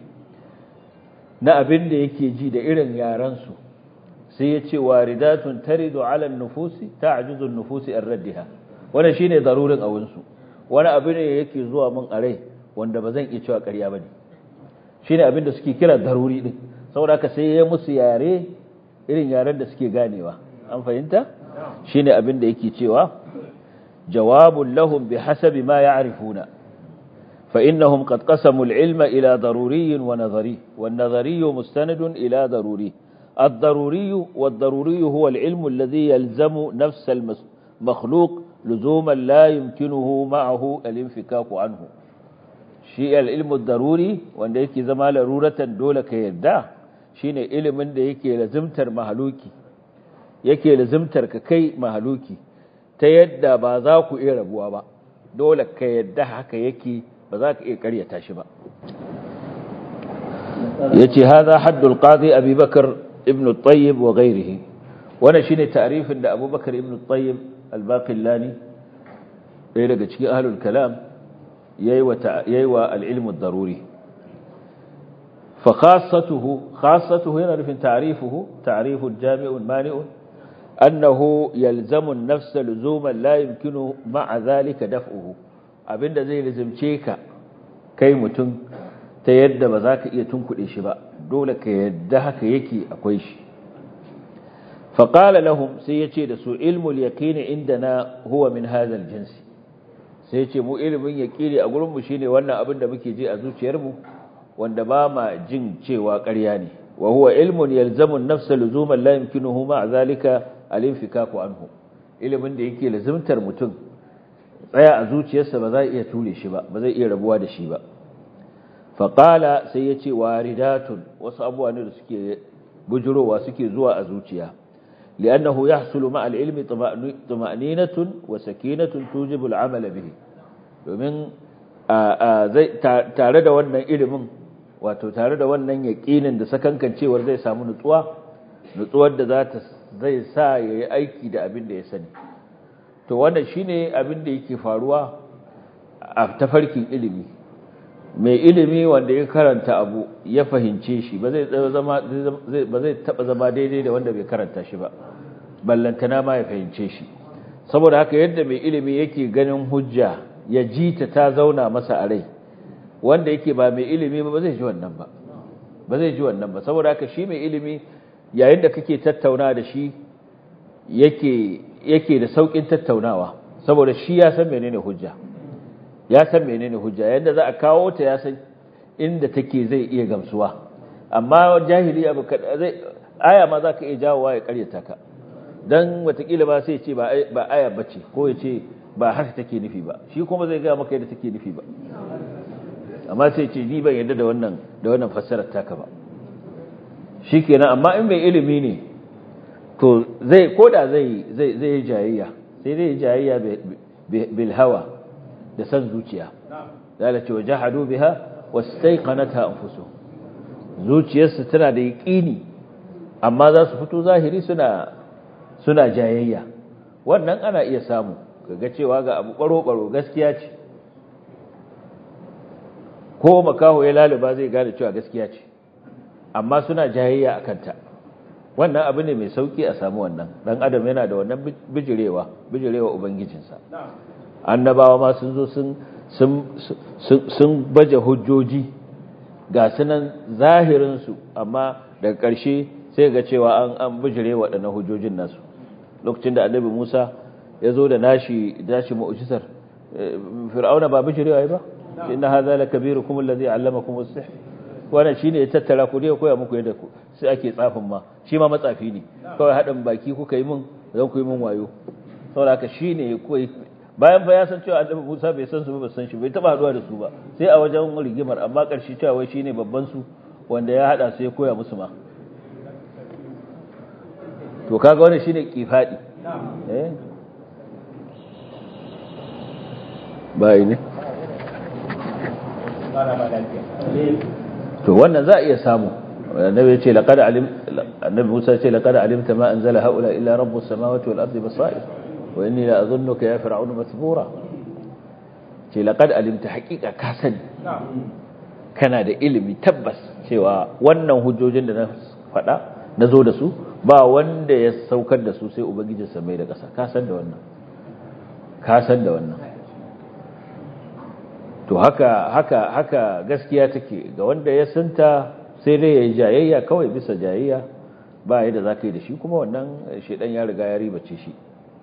na abin da yake ji da irin yaran su sai ya ce waridatun taridu ala nufusi ta'juzu nufusi an raddiha wannan shine darurin awun su wani abu ne yake zuwa min a rai wanda ba zan iya cewa ƙarya bane shine abin da suke kira daruri din saboda haka sai ya musu yare irin yaren da suke ganewa an fahimta shine abin da yake cewa jawabun lahum bihasabi ma ya'rifuna فإنهم قد قسموا العلم إلى ضروري ونظري والنظري مستند إلى ضروري الضروري والضروري هو العلم الذي يلزم نفس المخلوق لزوما لا يمكنه معه الانفكاك عنه shi al-ilmu daruri wanda yake zama laruratan dole ka yadda shine ilimin da yake lazimtar mahaluki yake lazimtar ka kai mahaluki ta yadda ba za ku iya rabuwa ba dole ka yadda haka yake ba za ka iya karyata shi ba yace hadha haddul qadi abubakar ibn at-tayyib wa ghayrihi wannan shine ta'rifin da abubakar ibn at-tayyib al-baqillani ɗaya daga cikin ahlul kalam yayi wa yayi wa al-ilm ad-daruri fa khassatuhu khassatuhu yana nufin ta'rifuhu ta'rifu jami'un mani'un annahu yalzamu an-nafs luzuman la yumkinu ma'a dhalika daf'uhu abinda zai lazimce ka kai mutum ta yadda ba za ka iya tunkuɗe shi ba dole ka yadda haka yake akwai shi faƙala lahum sai ya ce da su ilmul yaƙini inda na huwa min hazal jinsi sai ya ce mu ilimin yaƙini a gurinmu shi ne wannan abin da muke ji a zuciyarmu wanda ba ma jin cewa ƙarya ne wa huwa ilmun yalzamun nafsa luzuman la yumkinuhu ma zalika al-infikaku anhu ilimin da yake lazimtar mutum tsaya a zuciyarsa ba za a iya ture shi ba ba zai iya rabuwa da shi ba faƙala sai ya ce waridatun wasu abubuwa ne da suke bujurowa suke zuwa a zuciya li'annahu yahsulu ma al-ilmi tuma'ninatun wa sakinatun tujibu al-amala bihi domin tare da wannan ilimin wato tare da wannan yaqinin da sakankancewar zai samu nutsuwa nutsuwar da za ta zai sa yayi aiki da abin da ya sani to wannan shine abin da yake faruwa a tafarkin ilimi mai ilimi wanda ya karanta abu ya fahimce shi ba zai taba zama daidai da wanda bai karanta shi ba ballantana ma ya fahimce shi saboda haka yadda mai ilimi yake ganin hujja ya ji ta ta zauna masa a rai wanda yake ba mai ilimi ba zai ji wannan ba ba zai ji wannan ba saboda haka shi mai ilimi yayin da kake tattauna da shi yake yake da saukin tattaunawa saboda shi ya san menene hujja ya san menene hujja yadda za a kawo ta ya san inda take zai iya gamsuwa amma jahili abu zai aya ma zaka iya jawowa ya karyata ka dan watakila ba sai ce ba ba aya bace ko ya ce ba haka take nufi ba shi kuma zai ga maka yadda take nufi ba amma sai ce ni ban yadda da wannan da wannan fassarar taka ba shikenan amma in mai ilimi ne to zai koda zai zai zai jayayya sai dai jayayya bil hawa da san zuciya zala ce wajahadu biha wastaiqanatha anfusuhum zuciyarsu tana da yaqini amma za su fito zahiri suna suna jayayya wannan ana iya samu kaga cewa ga abu baro baro gaskiya ce ko makaho ya laluba zai gane cewa gaskiya ce amma suna jayayya akan ta wannan abu ne mai sauki a samu wannan dan adam yana da wannan bijirewa bijirewa ubangijinsa annabawa ma sun zo sun baje hujjoji ga sunan zahirinsu amma daga ƙarshe sai ga cewa an an bijire waɗannan hujjojin nasu lokacin da annabi Musa ya zo da nashi dashi mu'jizar fir'auna ba bijirewa ba inna hadha lakabirukum alladhi 'allamakum as-sihr wannan shine ya tattara ku dai koya muku yadda sai ake tsafin ma shi ma matsafi ne kawai haɗin baki kuka yi min zan ku yi min wayo saboda haka shine koyi bayan ba ya san cewa annabi Musa bai san su ba san shi bai taba haduwa da su ba sai a wajen rigimar amma karshe cewa wai shine babban su wanda ya hada su ya koya musu ma to kaga wannan shine kifadi eh bai ne to wannan za a iya samu annabi ya ce laqad alim annabi Musa ya ce laqad alimta ma anzala haula illa rabbus samawati wal ardi basair wa inni la adhunnuka ya fir'aun mathbura ce laqad alimta haqiqa ka sani kana da ilimi tabbas cewa wannan hujjojin da na faɗa na zo da su ba wanda ya saukar da su sai ubangijin samai da ƙasa ka san da wannan ka san da wannan to haka haka haka gaskiya take ga wanda ya santa sai dai yayi jayayya kawai bisa jayayya ba yadda zaka yi da shi kuma wannan shedan ya riga ya ribace shi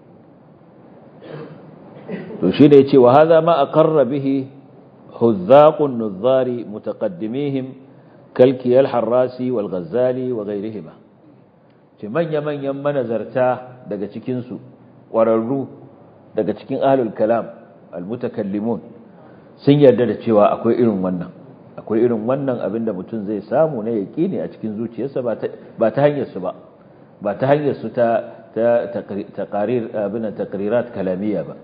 to shi da yace wa hadha ma aqarra bihi huzzaqun nuzari mutaqaddimihim kalki al-harrasi wal ghazali wa ghayrihima ce manya manyan manazarta daga cikin su ƙwararru daga cikin ahlul kalam al-mutakallimun sun yarda da cewa akwai irin wannan akwai irin wannan abin da mutum zai samu na yaƙini a cikin zuciyarsa ba ta hanyar su ba ba ta hanyar su ta taqarir abin taqrirat kalamiya ba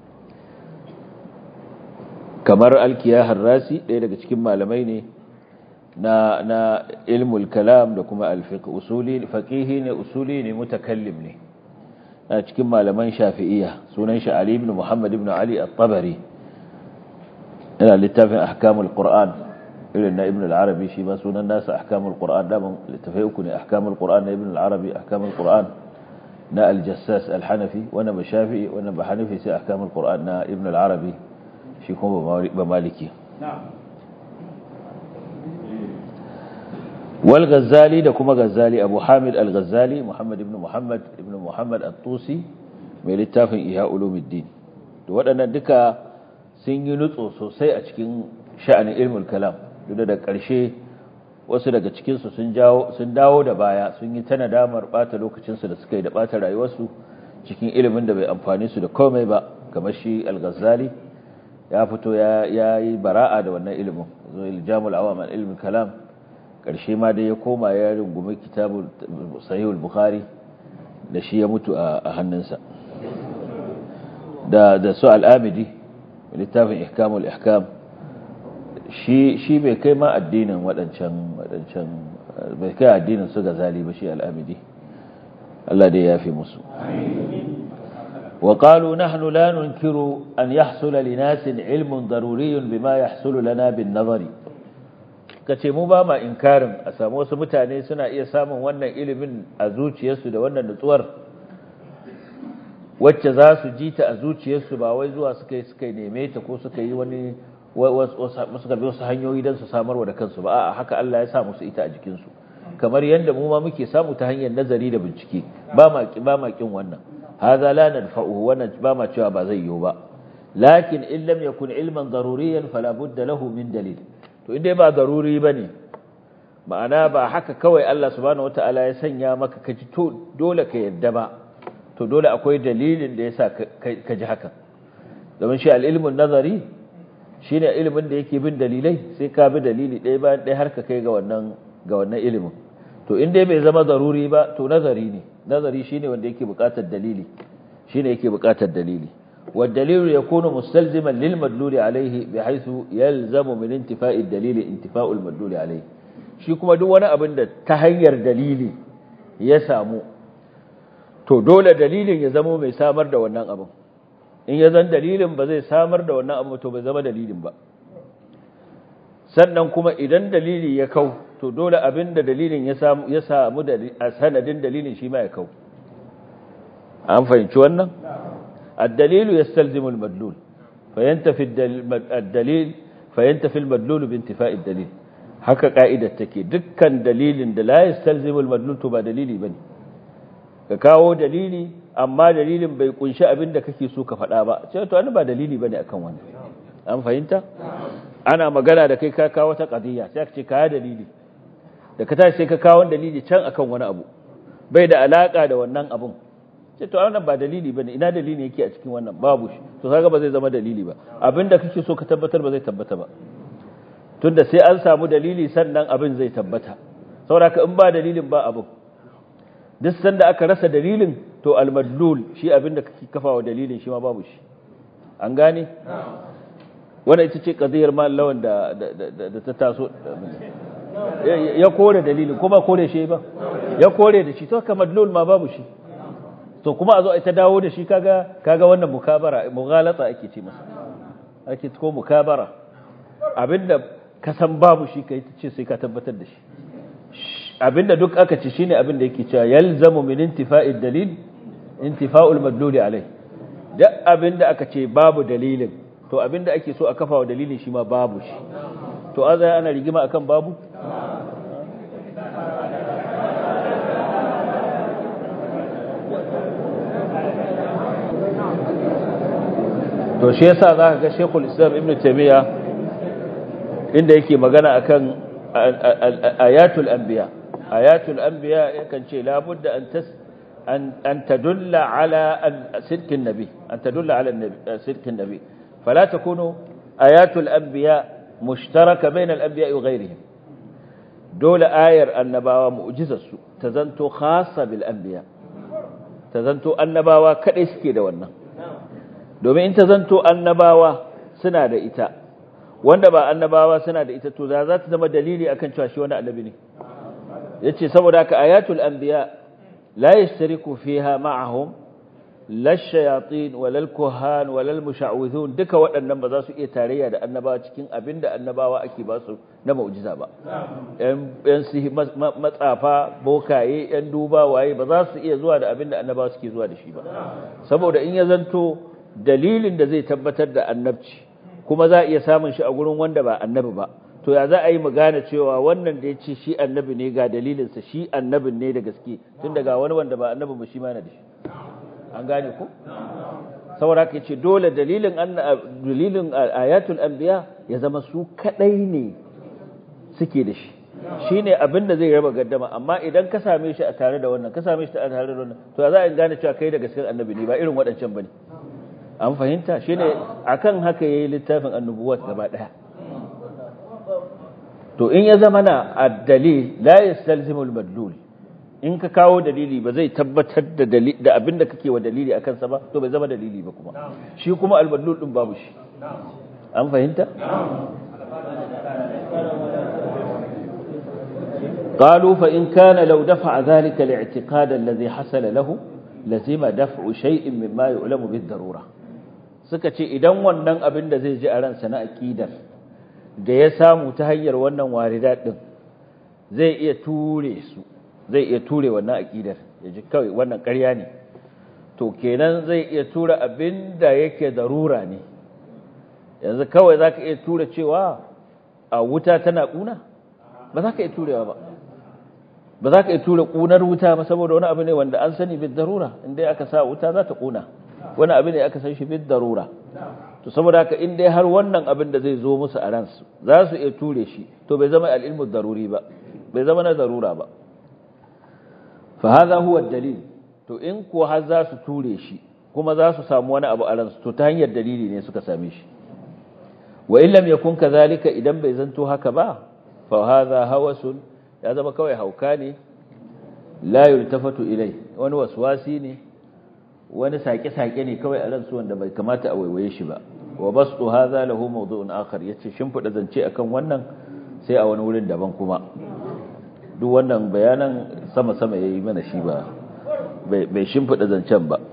kamar alkiya harrasi ɗaya daga cikin malamai ne na na ilmul kalam da kuma alfiqh usuli faqihi ne usuli ne mutakallim ne a cikin malaman shafi'iyya sunan shi Ali ibn Muhammad ibn Ali at-Tabari ina littafin ahkamul Qur'an irin na Ibn al-Arabi shi ma sunan nasa ahkamul Qur'an da ban littafai uku ne ahkamul Qur'an na Ibn al-Arabi ahkamul Qur'an na al-Jassas al-Hanafi wannan ba Shafi'i wannan ba Hanafi sai ahkamul Qur'an na Ibn al-Arabi shi kuma ba Maliki wal Ghazali da kuma Ghazali Abu Hamid al-Ghazali Muhammad ibn Muhammad ibn Muhammad at-Tusi mai littafin Ihya Ulumuddin to waɗannan duka sun yi nutso sosai a cikin sha'anin ilmul kalam duk da ƙarshe wasu daga cikin su sun jawo sun dawo da baya sun yi ta nadamar bata lokacin su da suka yi da bata rayuwarsu cikin ilimin da bai amfani su da komai ba kamar shi al-Ghazali ya fito ya yi bara'a da wannan ilimin zo iljamul awam an ilmul kalam ƙarshe ma dai ya koma ya rungumi kitabul sahihul bukhari da shi ya mutu a hannunsa da da su al'amidi littafin ihkamul ihkam shi shi bai kai ma addinin waɗancan waɗancan bai kai addinin su gazali ba shi al'amidi Allah dai ya fi musu وقالوا نحن لا ننكر أن يحصل لناس علم ضروري بما يحصل لنا بالنظر kace mu ba ma inkarin a samu wasu mutane suna iya samun wannan ilimin a zuciyarsu da wannan nutsuwar wacce za su ji ta a zuciyarsu ba wai zuwa suka yi suka neme ta ko suka yi wani suka bi wasu hanyoyi don su samarwa da kansu ba a'a haka Allah ya sa musu ita a jikinsu kamar yadda mu ma muke samu ta hanyar nazari da bincike ba ma ba ma kin wannan hadha la nadfa'uhu wannan ba ma cewa ba zai yiwu ba lakin in lam yakun ilman daruriyan fala budda lahu min dalil to inda ba daruri bane ma'ana ba haka kawai Allah subhanahu wataala ya sanya maka kaji to dole ka yadda ba to dole akwai dalilin da yasa ka ji haka domin shi al-ilmun nazari shine ilimin da yake bin dalilai sai ka bi dalili ɗaya bayan ɗaya har ka kai ga wannan ga wannan ilimin to in dai bai zama daruri ba to nazari ne nazari shine wanda yake buƙatar dalili shine yake buƙatar dalili والدليل يكون مستلزما للمدلول عليه بحيث يلزم من انتفاء الدليل انتفاء المدلول عليه shi kuma duk wani abin da ta hanyar dalili ya samu to dole dalilin ya zama mai samar da wannan abin in ya zan dalilin ba zai samar da wannan abin to bai zama dalilin ba sannan kuma idan dalili ya kau to dole abin da dalilin ya samu ya samu da a sanadin dalilin shi ma ya kau an fahimci wannan الدليل يستلزم المدلول فينتفي الدليل فينتفي المدلول بانتفاء الدليل haka ka'idar take dukkan dalilin da la yastalzimu al-madlul to ba dalili bane ka kawo dalili amma dalilin bai kunshi abin da kake so ka faɗa ba sai to ba dalili bane akan wannan an fahimta ana magana da kai ka kawo ta qadiyya sai ka ce ka dalili da ka tashi sai ka kawo dalili can akan wani abu bai da alaka da wannan abun sai to wannan ba dalili bane ina dalili yake a cikin wannan babu shi to kaga ba zai zama dalili ba abinda kake so ka tabbatar ba zai tabbata ba tunda sai an samu dalili sannan abin zai tabbata saboda in ba dalilin ba abin duk sanda aka rasa dalilin to almadlul shi abinda kake kafawa dalilin shi ma babu shi an gane wannan ita ce qadiyar mallawan da da ta taso ya kore dalilin ko ba kore shi ba ya kore da shi to kamar madlul ma babu shi to kuma a zo ita dawo da shi kaga kaga wannan mukabara mughalata ake ce masa ake ko mukabara abinda ka san babu shi kai ce sai ka tabbatar da shi abinda duk aka ce shine abinda yake cewa yalzamu min intifa'id dalil intifa'ul madluli alai duk abinda aka ce babu dalilin to abinda ake so a kafa wa dalilin shi ma babu shi to azaya ana rigima akan babu to shi yasa zaka ga Sheikhul Islam Ibn Taymiyyah inda yake magana akan ayatul anbiya ayatul anbiya yakan ce la budda an tas an an tadulla ala sidqin nabi an tadulla ala sidqin nabi fala takunu ayatul anbiya mushtaraka bainal anbiya wa ghayrihim dole ayar annabawa mu'jizarsu ta zanto khassa bil anbiya ta zanto annabawa kadai suke da wannan domin in ta zanto annabawa suna da ita wanda ba annabawa suna da ita to za ta zama dalili akan cewa shi wani annabi ne yace saboda haka ayatul anbiya la yashtariku fiha ma'ahum la shayatin wala al-kuhan wala al-musha'widhun duka waɗannan ba za su iya tarayya da annabawa cikin abinda annabawa ake ba su na mu'jiza ba yan matsafa bokaye yan duba waye ba za su iya zuwa da abinda annabawa suke zuwa da shi ba saboda in ya zanto dalilin da zai tabbatar da annabci kuma za a iya samun shi a gurin wanda ba annabi ba to ya za a yi mu gane cewa wannan da ya ce shi annabi ne ga dalilinsa shi annabin ne da gaske tun daga wani wanda ba annabi ba shi ma na da shi an gane ku saboda ka ce dole dalilin dalilin ayatul anbiya ya zama su kadai ne suke da shi shine abin da zai raba gaddama amma idan ka same shi a tare da wannan ka same shi a tare da wannan to ya za a gane cewa kai da gaskiyar annabi ne ba irin waɗancan bane an fahimta shine akan haka yayi littafin annubuwat gaba daya to in ya zama na ad-dalil la yastalzimul madlul in ka kawo dalili ba zai tabbatar da dalili da abinda kake wa dalili akan sa ba to bai zama dalili ba kuma shi kuma al-madlul din babu shi an fahimta قالوا فإن كان لو دفع ذلك الاعتقاد الذي حصل له لزم دفع شيء مما يعلم بالضرورة suka ce idan wannan abin da zai ji a ransa na aqidar da ya samu ta hanyar wannan warida din zai iya ture su zai iya ture wannan aqidar ya ji kawai wannan ƙarya ne to kenan zai iya tura abin da yake darura ne yanzu kawai zaka iya tura cewa a wuta tana kuna ba za ka iya turewa ba ba za ka iya tura kunar wuta ba saboda wani abu ne wanda an sani bid darura inda aka sa wuta za ta kuna wani abu ne aka san shi bid darura to saboda haka in dai har wannan abin da zai zo musu a ransu za su iya ture shi to bai zama al-ilmu daruri ba bai zama na darura ba fa hadha huwa dalil to in ko har za su ture shi kuma za su samu wani abu a ransu to ta hanyar dalili ne suka same shi wa in lam yakun kadhalika idan bai zanto haka ba fa hadha hawasun ya zama kawai hauka ne la yultafatu ilai wani waswasi ne wani sake-sake ne kawai a ransu wanda bai kamata a waiwaye shi ba wa basu hadha lahu mawdu'un akhar yace shimfida zance akan wannan sai a wani wurin daban kuma duk wannan bayanan sama-sama yayi mana shi ba bai shimfida zancen ba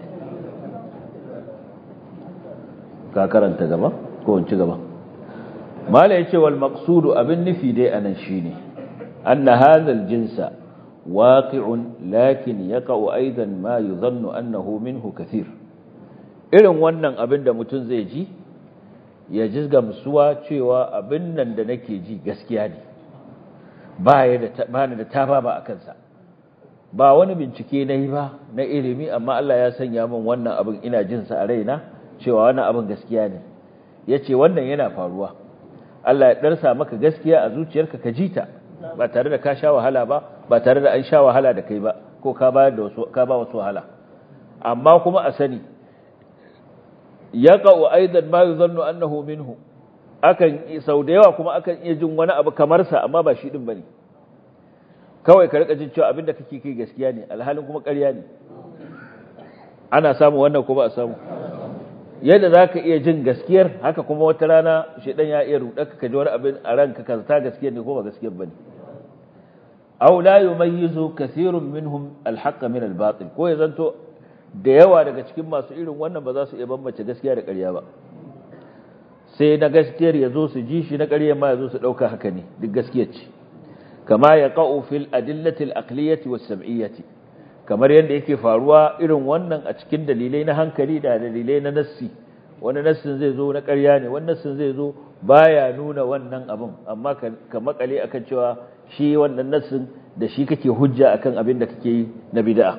ka karanta gaba ko in ci gaba mala yace wal maqsudu abin nufi dai anan shine anna hadha al jinsa waqi'un lakin yaqa'u aidan ma yuzannu annahu minhu kathir irin wannan abin da mutum zai ji ya ji gamsuwa cewa abin nan da nake ji gaskiya ne ba ya da ba da taba ba akan sa ba wani bincike nayi ba na ilimi amma Allah ya sanya min wannan abin ina jin sa a raina cewa wannan abin gaskiya ne yace wannan yana faruwa Allah ya darsa maka gaskiya a zuciyarka ka ji ta ba tare da ka sha wahala ba ba tare da an sha wahala da kai ba ko ka bayar da wasu ka ba wasu wahala amma kuma a sani yaqa'u aidan ma yuzannu annahu minhu akan sau da yawa kuma akan iya jin wani abu kamar sa amma ba shi din bane kawai ka rika jin cewa abinda kake kai gaskiya ne alhalin kuma ƙarya ne ana samu wannan ko ba a samu yadda za ka iya jin gaskiyar haka kuma wata rana shaidan ya iya ruɗa ka ji wani abin a ranka ka ta gaskiyar ne ko ba gaskiyar ba ne aw la yumayyizu kathirun minhum al-haqq min al-batil ko ya zanto da yawa daga cikin masu irin wannan ba za su iya bambance gaskiya da ƙarya ba sai na gaskiyar ya zo su ji shi na ƙaryar ma ya zo su ɗauka haka ne duk gaskiyar ce kama ya qa'u fil adillati al-aqliyati was-sam'iyyati kamar yadda yake faruwa irin wannan a cikin dalilai na hankali da dalilai na nassi wani nassin zai zo na ƙarya ne wani nassin zai zo baya nuna wannan abin amma ka makale akan cewa shi wannan nassin da shi kake hujja akan abin da kake yi na bid'a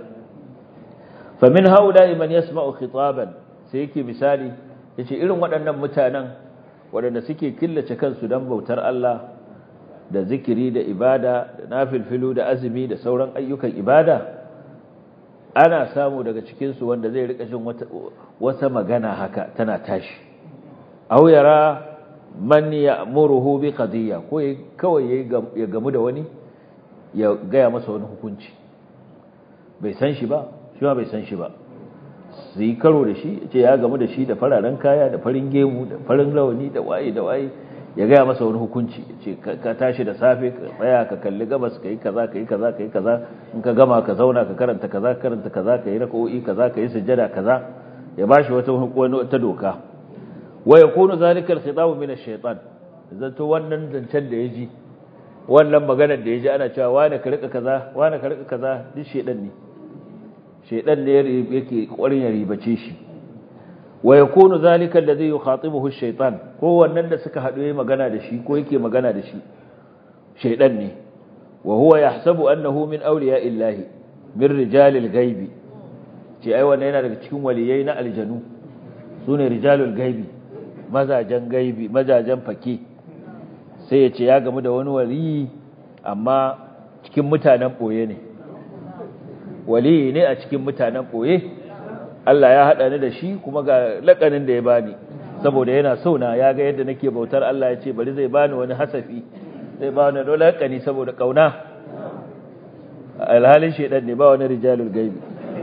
fa min haula man yasma'u khitaban sai yake misali yace irin waɗannan mutanen waɗanda suke killace kansu dan bautar Allah da zikiri da ibada da nafilfilu da azumi da sauran ayyukan ibada ana samu daga cikinsu wanda zai rika jin wata magana haka tana tashi aw yara man ya'muruhu bi qadiyya ko kawai ya gamu da wani ya gaya masa wani hukunci bai san shi ba shi ma bai san shi ba su yi karo da shi ce ya gamu da shi da fararen kaya da farin gemu da farin rawani da waye da waye ya gaya masa wani hukunci ce ka tashi da safe ka tsaya ka kalli gabas ka yi kaza ka yi kaza ka yi kaza in ka gama ka zauna ka karanta kaza ka karanta kaza ka yi raka'o'i kaza ka yi sujjada kaza ya bashi wata wani ta doka wa yakunu zalika al-khitabu min ash-shaytan zato wannan zancen da yaji wannan maganar da yaji ana cewa wani ka rika kaza wani ka rika kaza duk shedan ne shedan ne yake ƙwarin ya ribace shi wa yakunu zalika alladhi yukhatibuhu ash-shaytan ko wannan da suka hadu yayi magana da shi ko yake magana da shi shaydan ne wa huwa yahsabu annahu min awliya'i llahi min rijalil ghaibi ce ai wannan yana daga cikin waliyai na aljanu sune rijalul ghaibi mazajan gaibi mazajan fake sai ya ce ya gamu da wani waliyi amma cikin mutanen boye ne waliyi ne a cikin mutanen boye Allah ya haɗa ni da shi kuma ga lakanin da ya bani saboda yana so na ya ga yadda nake bautar Allah ya ce bari zai bani wani hasafi zai bani wani lakani saboda kauna alhalin shedan ne ba wani rijalul gaibi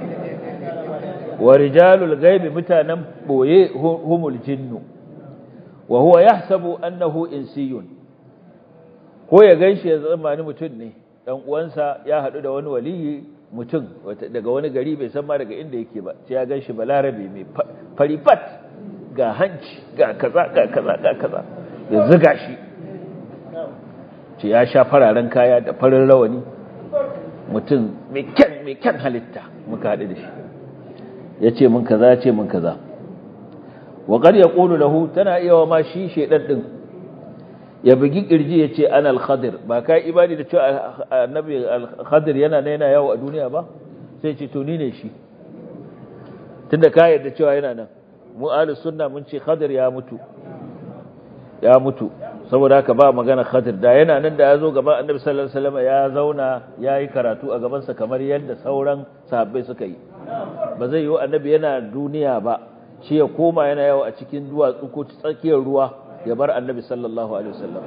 wa rijalul gaibi mutanen boye humul jinnu wa huwa yahsabu annahu insiyun ko ya ganshi ya zama ni mutum ne dan uwansa ya haɗu da wani waliyi mutum daga wani gari bai san ma daga inda yake ba sai ya gan shi balarabe mai farifat ga hanci ga kaza ga kaza ga kaza ya zuga shi ce ya sha fararen kaya da farin rawani mutum mai kyan mai kyan halitta muka haɗu da shi ya ce mun kaza ya ce mun kaza wa qad yaqulu lahu tana iya wa ma shi shedan din ya bugi kirji ya ce ana al-khadir ba ka ibadi da cewa annabi al-khadir yana ne yana yawo a duniya ba sai ce to ni ne shi tunda ka yarda cewa yana nan mu ahlus sunna mun ce khadir ya mutu ya mutu saboda haka ba magana khadir da yana nan da ya zo gaban annabi sallallahu alaihi wasallam ya zauna ya yi karatu a gabansa kamar yadda sauran sahabbai suka yi ba zai yi annabi yana duniya ba shi ya koma yana yawo a cikin duwatsu ko tsakiyar ruwa ya bar annabi sallallahu alaihi wasallam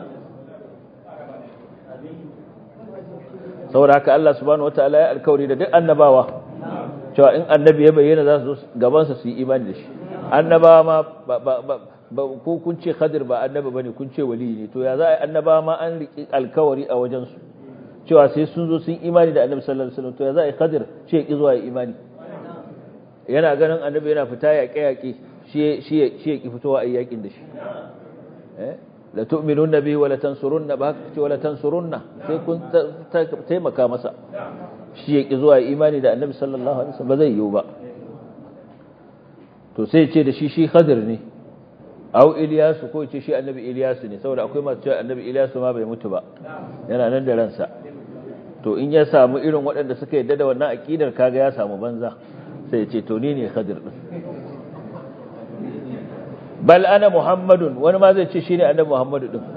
saboda haka Allah subhanahu wataala ya alkawari da duk annabawa cewa in annabi ya bayyana za su gabansa su yi imani da shi annabawa ma ba ko kun ce khadir ba annabi bane kun ce wali ne to ya za a annabawa ma an riki alkawari a wajen su cewa sai sun zo sun imani da annabi sallallahu alaihi wasallam to ya za a khadir ce ki zuwa imani yana ganin annabi yana fita yaƙe yaƙe shi shi shi ya ki fitowa a yaƙin da shi eh la tu'minunna bihi wa la tansurunna ba ce wa la tansurunna sai kun taimaka masa shi ya ki zuwa imani da annabi sallallahu alaihi wasallam ba zai yiwu ba to sai ce da shi shi khadir ne au Iliyasu ko ce shi annabi Iliyasu ne saboda akwai masu cewa annabi Iliyasu ma bai mutu ba yana nan da ransa to in ya samu irin waɗanda suka yadda da wannan aqidar kaga ya samu banza sai ya ce to ni ne Khadir din bal ana Muhammadun wani ma zai ce shine annabi Muhammadu din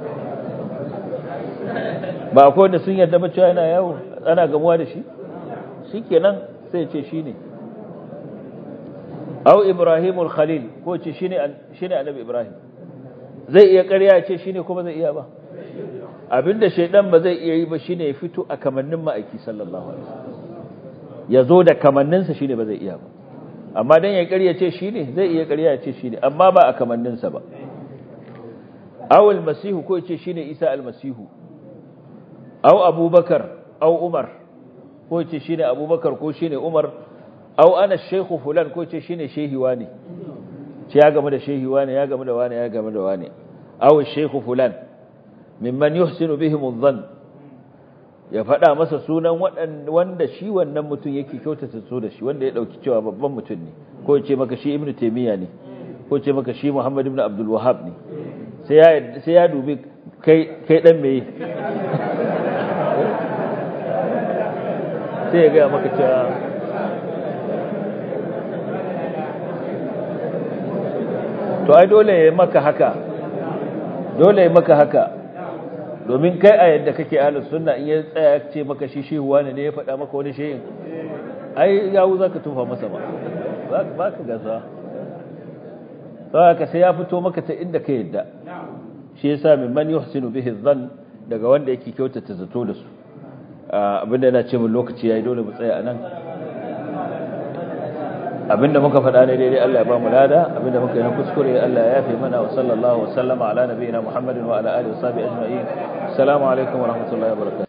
ba akwai wanda sun yarda ba cewa yana yawo ana gamuwa da shi shikenan sai ya ce shine au ibrahimul khalil ko ce shine shine annabi ibrahim zai iya ƙarya ya ce shine kuma zai iya ba abinda shaidan ba zai iya yi ba shine ya fito a kamannin ma'aiki sallallahu alaihi wasallam ya zo da kamanninsa shine ba zai iya ba amma dan ya ƙarya ce shine zai iya ƙarya ya ce shine amma ba a kamanninsa ba aw almasihu ko ce shine isa almasihu aw abubakar aw umar ko ce shine abubakar ko shine umar au ana shekhu fulan ko ce shine shehi wani ce ya game da shehi wani ya game da wani ya game da wani au shekhu fulan mimman yuhsinu bihim adh-dhann ya faɗa masa sunan wanda shi wannan mutum yake kyautata so da shi wanda ya dauki cewa babban mutum ne ko ya ce maka shi ibnu taymiya ne ko ya ce maka shi muhammad ibn abdul wahhab ne sai ya sai ya dubi kai kai dan meye sai ya ga maka cewa to ai dole ya maka haka dole ya maka haka domin kai a yadda kake ahlus sunna in ya tsaya ce maka shi shehu wani ne ya faɗa maka wani shehin ai yawo zaka tufa masa ba ba ka gasa saboda ka sai ya fito maka ta inda ka yadda shi yasa mimman yuhsinu bihi dhann daga wanda yake kyautata zato da su abinda yana ce mun lokaci yayi dole mu tsaya anan abinda muka faɗa ne daidai Allah ya ba mu lada abinda muka yi na kuskure Allah ya yafe mana wa sallallahu wa sallama ala nabiyina Muhammadin wa ala alihi wa sahbihi ajma'in assalamu alaikum wa rahmatullahi wa barakatuh